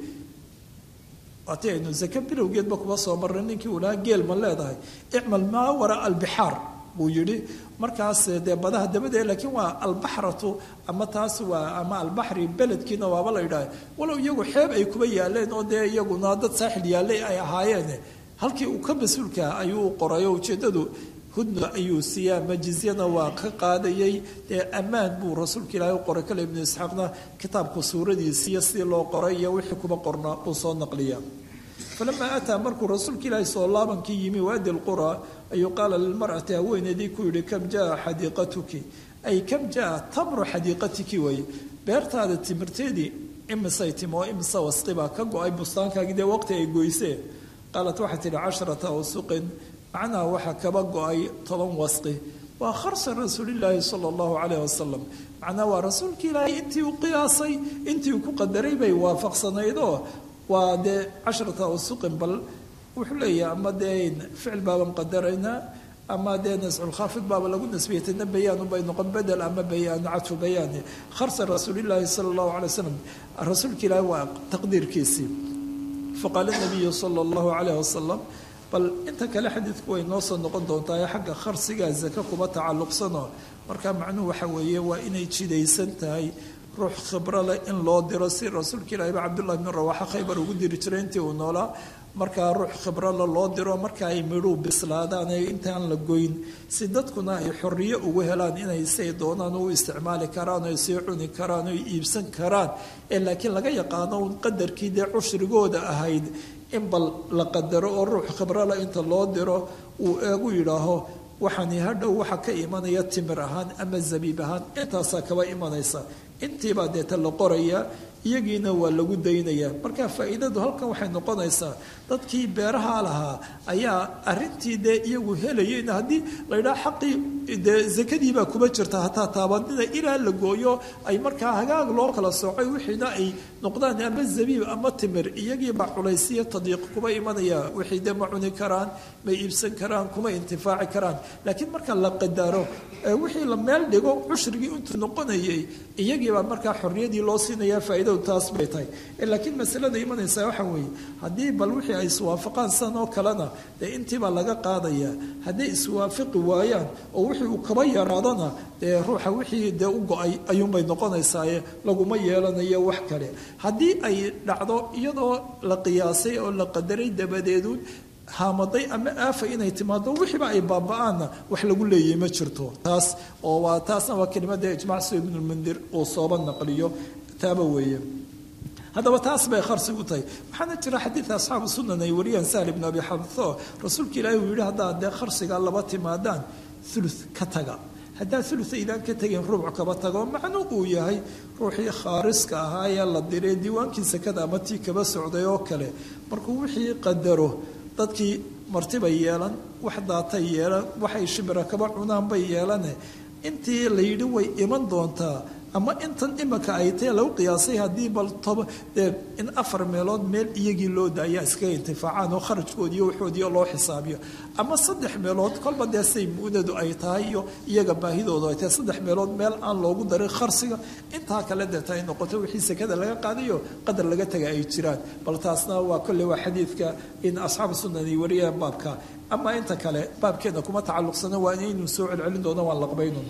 waati aynu zaka bilowgeedba kuba soo marray ninkii uu lahaa geel ma leedahay icmal maa wara albixaar buu yidhi markaas dee badaha dabadee laakiin waa albaxratu ama taas waa ama albaxri beledkiina waaba la yidhaah walow iyagu xeeb ay kuba yaaleen oo dee iyaguna dad saaxil yaallay ay ahaayeen halkii uu ka mas-uulka ayuu u qorayo ujeeddadu hudna ayuu siiyaa majizyana waa ka qaadayay dee ammaan buu rasuulka ilaahay u qoray kale ibnu isxaaqna kitaabku suuradiisiiyo sidii loo qoray iyo wixii kuba qorna uu soo naqliya falamaa ataa markuu rasuulka ilaahay soo laabankii yimi waadi lqura ayuu qaala lilmar'ati haweeneydii ku yidhi kam jaa xadiiqatuki ay kam jaa tamru xadiiqatiki weeye beertaada timirteedii imisay timi oo imisa wasqibaa ka go-ay bustaankaagii dee waqti ay goysee qaalat waxay tidhi casharata awsuqin macnaha waxaa kaba go-ay toban wasqi waa kharsa rasuulilaahi sala allahu calayh wasalam macnaha waa rasuulka ilaahay intii uu qiyaasay intii uu ku qadaray bay waafaqsanaydoo waa dee casharata awsuqin bal wuxuu leeyahay ama dee ficil baaban qadaraynaa ama dee nasculkhaafid baaba lagu nasbiyatana bayaan ubay noqon bedel ama bayaan cadfu bayaani kharsa rasuulilaahi sala allahu calay wasalam rasuulka ilaahi waa taqdiirkiisii faqaala nabiyu sala allahu calayh wasalam bal inta kale xadiidku way noo soo noqon doontaa ee xagga kharsigaa zaka kuma tacalluqsanoo marka macnuhu waxa weeye waa inay jidaysan tahay ruux khibro leh in loo diro si rasuulka ilaahi ba cabdullahi bn rawaxa khaybar ugu diri jiray intii uu noolaa markaa ruux khibrole loo diro marka ay midhuu bislaadaan ee intaan la goyn si dadkuna ay xoriyo ugu helaan inay say doonaan u isticmaali karaan oy sii cuni karaan oy iibsan karaan ee laakiin laga yaqaano un qadarkii dee cushrigooda ahayd in bal la qadaro oo ruux khibrole inta loo diro uu eegu yidhaaho waxaani hadhow waxa ka imanaya timir ahaan ama zabiib ahaan intaasaa kaba imanaysa intiibaa deeta la qorayaa iyagiina waa lagu daynayaa marka faa'iidadu halkan waxay noqonaysaa dadkii beeraha lahaa ayaa arintii dee iyagu helayayna haddii la yidhaha xaqii dee zakadiibaa kuma jirta hataa taabanida ilaa la gooyo ay markaa hagaag loo kala soocay wixiina ay noqdaan ama zabiib ama timir iyagiibaa culaysiyo tadiiq kuma imanaya wixii dee ma cuni karaan ma iibsan karaan kuma intifaaci karaan laakiin marka la qadaro wixii la meel dhigo cushrigii intuu noqonayay iyagiibaa markaa xorriyadii loo siinaya faa'iidadu taas bay tahay laakiin masalada imanaysa waxa weeye haddii bal wixii ay iswaafaqaan san oo kalena dee intiibaa laga qaadaya hadday iswaafaqi waayaan oo wixii uu kaba yaraadona dee ruuxa wixii dee u go-ay ayuunbay noqonaysaaye laguma yeelanayo wax kale haddii ay dhacdo iyadoo la qiyaasay oo la qadaray dabadeedu haamaday ama aafa inay timaado wixiiba ay baaba-aanna wax lagu leeyahay ma jirto taas oo waa taasna waa kelimada ijmac si ibnulmundir uu sooba naqliyo taaba weeye haddaba taas bay kharsi u tahay waxaana jira xadiid asxaabu sunan ay wariyaan sahl ibnu abi xabtho rasuulka ilaahi uu yihi haddaad dee kharsiga laba timaadaan ulu ka taga haddaad ulu aydaan ka tegin rubuc kaba tago macnu uu yahay ruuxii khaariska ahaa ee la diray diiwaankii sakada ama tii kaba socday oo kale markuu wixii qadaro dadkii martibay yeelan wax daatay yeelan waxay shibira kaba cunaan bay yeelane intii la yidhi way iman doontaa ama intan imika ay tae lagu qiyaasay haddii bal toba dee in afar meelood meel iyagii loo daayaa iskaga intifaacaan oo kharajkoodiiyo waxoodiio loo xisaabiyo ama saddex meelood kolba dee say muudadu ay tahay iyo iyaga baahidoodu ay tahay saddex meelood meel aan loogu darin kharsiga intaa kale deeta ay noqoto wixii sekada laga qaadayo qadar laga taga ay jiraan bal taasna waa kolley waa xadiidka in asxaabu sunan ay wariyaan baabka ama inta kale baabkeena kuma tacalluqsana waa inaynu soo celcelin doono waan laqbayno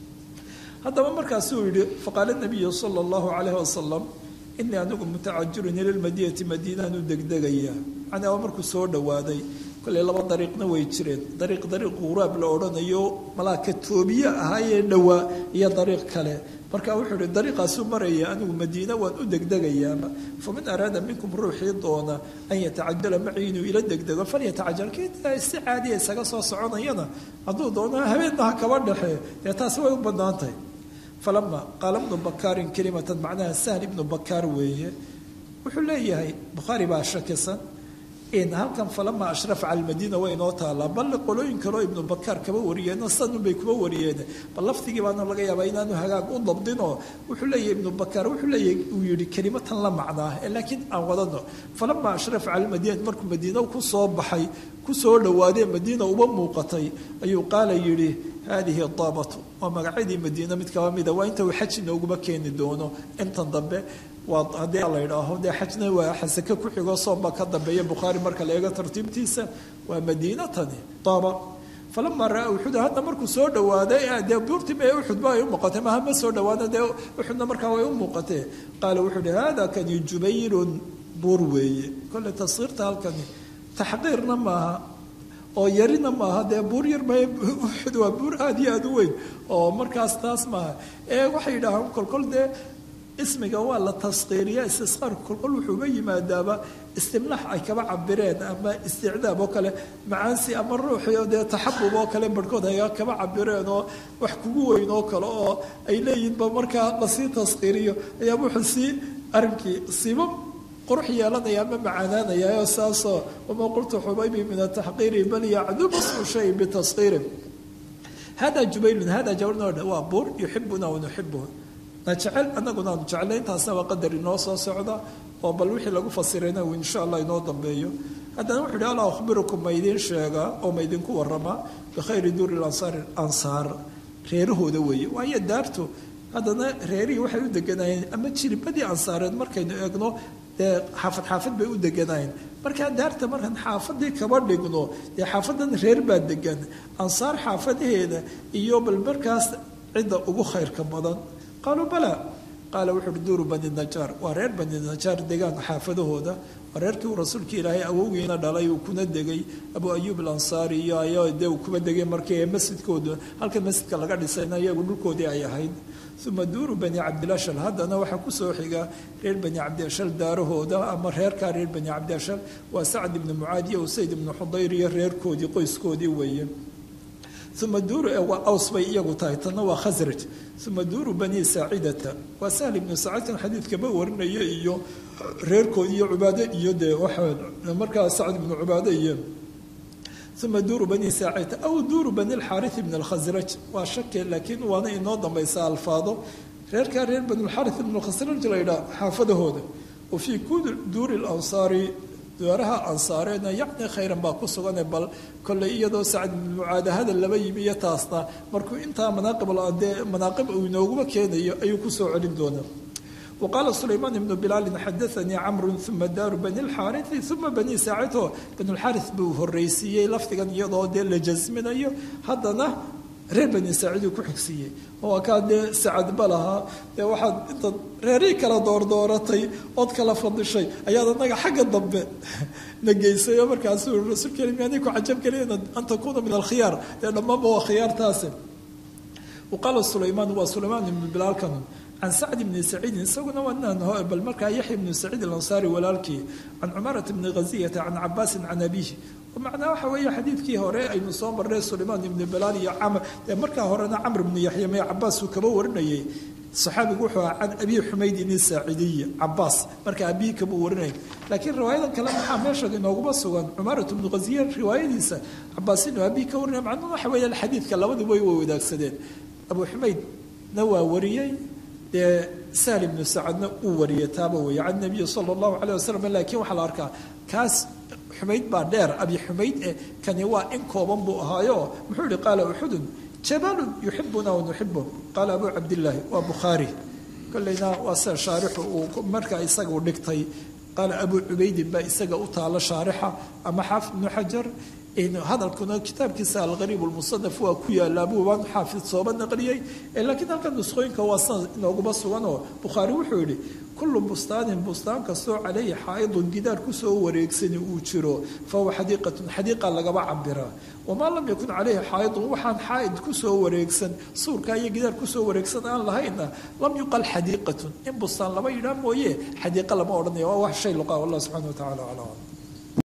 haddaba markaasuu yihi faqaala nabiyu sala allahu calayhi wasalam inii anigu mutacajirun ila lmadiinati madiinaanu degdegaya macnaa waa markuu soo dhowaaday kolley laba dariiqna way jireen dariiq dariiq quraab la odhanayo malaa ka toobiye ahaayee dhowaa iyo dariiq kale marka wuxuu ihi dariiqaasuu maraya anigu madiina waan u degdegayaaba faman araada minkum ruuxii doona an yatacajala macii inuu ila degdego falyatacajal kii si caadiya isaga soo soconayana hadduu doono habeenna ha kaba dhexee dee taasi way u bannaan tahay falama qaala ibnu bakaarin kelimatan macnaha sahl ibnu bakaar weeye wuxuu leeyahay bukhaari baa shakisan in halkan falama ashrafa cala almadiina way inoo taalaa balle qolooyin kaleo ibnu bakaar kaba wariyeen sanunbay kuba wariyeen bal lafdigii baana laga yaabaa inaanu hagaag u dabdinoo wuxuu leeyahay ibnu bakaar wuxuu leeyahay uu yihi kelimatan la macnaa laakiin aan wadano falama ashrafa cala almadiina markuu madiina ku soo baxay ku soo dhowaadee madiina uba muuqatay ayuu qaala yidhi haadihi daabatu waa magacyadii madiina mid kaba mida waa inta uu xaj inooguma keeni doono intan dambe waa haddii la idhaaho dee xajna waa xasake ku xigoo soomba ka dambeeya bukhaari marka la eego tartiibtiisa waa madiinatani daaba falama raa uxud hadda markuu soo dhawaaday dee buurtii ma uxud ba ay u muuqatay maha ma soo dhawaada dee uxudna markaa way u muuqatee qaala wuxuu ihi hada kani jubayrun buur weeye kolle tashiirta halkani taxqiirna maaha oo yarina maaha dee buur yar ma uxud waa buur aada iyo aada u weyn oo markaas taas maaha ee waxay yidhaahaan kolkol dee ismiga waa la taskiiriya istisqaarku kolkol wuxuuga yimaadaaba istimlaax ay kaba cabireen ama isticdaab oo kale macaansi ama ruuxii oo dee taxabub oo kale barhkood ay kaba cabireen oo wax kugu weyn oo kale oo ay leeyihinba markaa lasii taskiiriyo ayaa wuxuu sii arrinkii siiba qurux yeelanaya ama macaanaanaya oo saasoo wama qultu xubaybi min ataxqiiri bal yacdubu smu shay bitaskiiri hada jubaylun hada jawarna waa buur yuxibuna wanuxibuhu na jecel annaguna aanu jeclay intaasna waa qadar inoo soo socda oo bal wixii lagu fasirayna uu insha allah inoo dambeeyo haddana wuxu uhi alaa akhbirukum ma idiin sheegaa oo ma idinku warramaa bikhayri duuri ansaari ansaar reerahooda weeye waayo daartu haddana reerihii waxay u deganaayeen ama jiribadii ansaareed markaynu eegno dee xaafad xaafad bay u deganaayeen markaa daarta markaan xaafadii kaba dhigno dee xaafadan reer baa degan ansaar xaafadaheeda iyo bal markaas cidda ugu khayrka badan qaaluu bala qaala wuxu uhi duuru bani najaar waa reer bani najaar degaanka xaafadahooda waa reerkii uu rasuulka ilaahay awowgiina dhalay uu kuna degay abu ayuub alansaari iyo ay dee uu kuba degay markii masjidkooda halka masjidka laga dhisayna iyagu dhulkoodii ay ahayd uma duuru bani cabdilashal haddana waxaa kusoo xiga reer bani cabdilashal daarahooda ama reerkaa reer bani cabdilashal waa sacd ibni mucaad iyo usayd ibni xudayr iyo reerkoodii qoyskoodii weeye uma duuru waa aws bay iyagu tahay tanna waa khasraj uma duuru bani saacidata waa sahl ibnu saacidkan xadiidkaba warinaya iyo reerkoodi iyo cubaade iyo dee waxaa markaa sacd ibnu cubaade iyo uma duuru bani saacidata aw duuru bani lxaarith ibn alkhasraj waa shake laakiin waana inoo dambaysa alfaado reerkaa reer bani lxaarith ibn alkhasraj la yidhaha xaafadahooda wa fii kuli duuri lansaari daaraha ansaareedna yacni khayran baa ku sugane bal kolley iyadoo sacd ibnu mucaada hadal laba yimi iyo taasna markuu intaa manaaqib dee manaaqib uu inooguma keenayo ayuu kusoo celin doonaa wa qaala sulaymaan ibnu bilaalin xadaanii camrun uma daaru bani lxaarithi uma bani saacito banulxaaris buu horreysiiyey lafdigan iyadoo dee la jasminayo haddana reer bani saaciduu ku xigsiiyey oo kaa dee sacadba lahaa dee waxaad intaad reerihii kala doordooratay ood kala fadishay ayaad anaga xagga dambe na geysay oo markaasuu rasuulka miyaanay ku cajab gelin an takuuna min alkhiyaar dee dhammaanba waa khiyaartaasi waqaala sulaymaan waa sulaymaan ibnu bilaalkan can sacd bni saciidin isaguna waa bal markaa yaxya bnu saciid alansaari walaalkii can cumarata bni khaziyata can cabaasin can abiihi macnaa waxa weeye xadiidkii hore aynu soo marnay sulaymaan ibnu bilaal iyo camr dee markaa horena camr ibnu yaxya mee cabaas uu kaba warinayay saxaabigu wuxuu ahaa can abi xumaydin isaacidiyi cabaas marka abihi kama warinay laakiin riwaayadan kale maxaa meesha inooguma sugan cumarat bnu khaziya riwaayadiisa cabaas inuu abihi ka warinay macnuhu waxa weeye xadiidka labadiba way wadaagsadeen abu xumaydna waa wariyey dee sahl ibnu sacadna uu wariyay taaba weeye can nabiyi sala allahu caleyh wasalam laakiin waxaa la arkaa kaas xumayd baa dheer abi xumayd e kani waa in kooban buu ahaayo muxuu yihi qaala uxudun jabalun yuxibuna wanuxibu qaala abu cabdillaahi waa bukhaari kolleyna waa sida shaarixu uu markaa isaga u dhigtay qaala abu cubaydin baa isaga u taalo shaarixa ama xaafid ibnu xajar hadalkuna kitaabkiisa alqariib lmusanaf waa ku yaalaa buubaan xaafid sooba naqliyey laakiin halkan nusqooyinka waa san inooguma suganoo bukhaari wuxuu yihi kullu bustaanin bustaan kastoo caleyhi xaaidun gidaar kusoo wareegsani uu jiro fahuwa xadiiqatun xadiiqa lagaba cabiraa wamaa lam yakun caleyhi xaaidun waxaan xaaid kusoo wareegsan suurkaa iyo gidaar kusoo wareegsan aan lahayna lam yuqal xadiiqatun in bustaan lama yidhaa mooye xadiiqa lama odhanaya waa wax shay luqa wallah subxana wa tacala aclam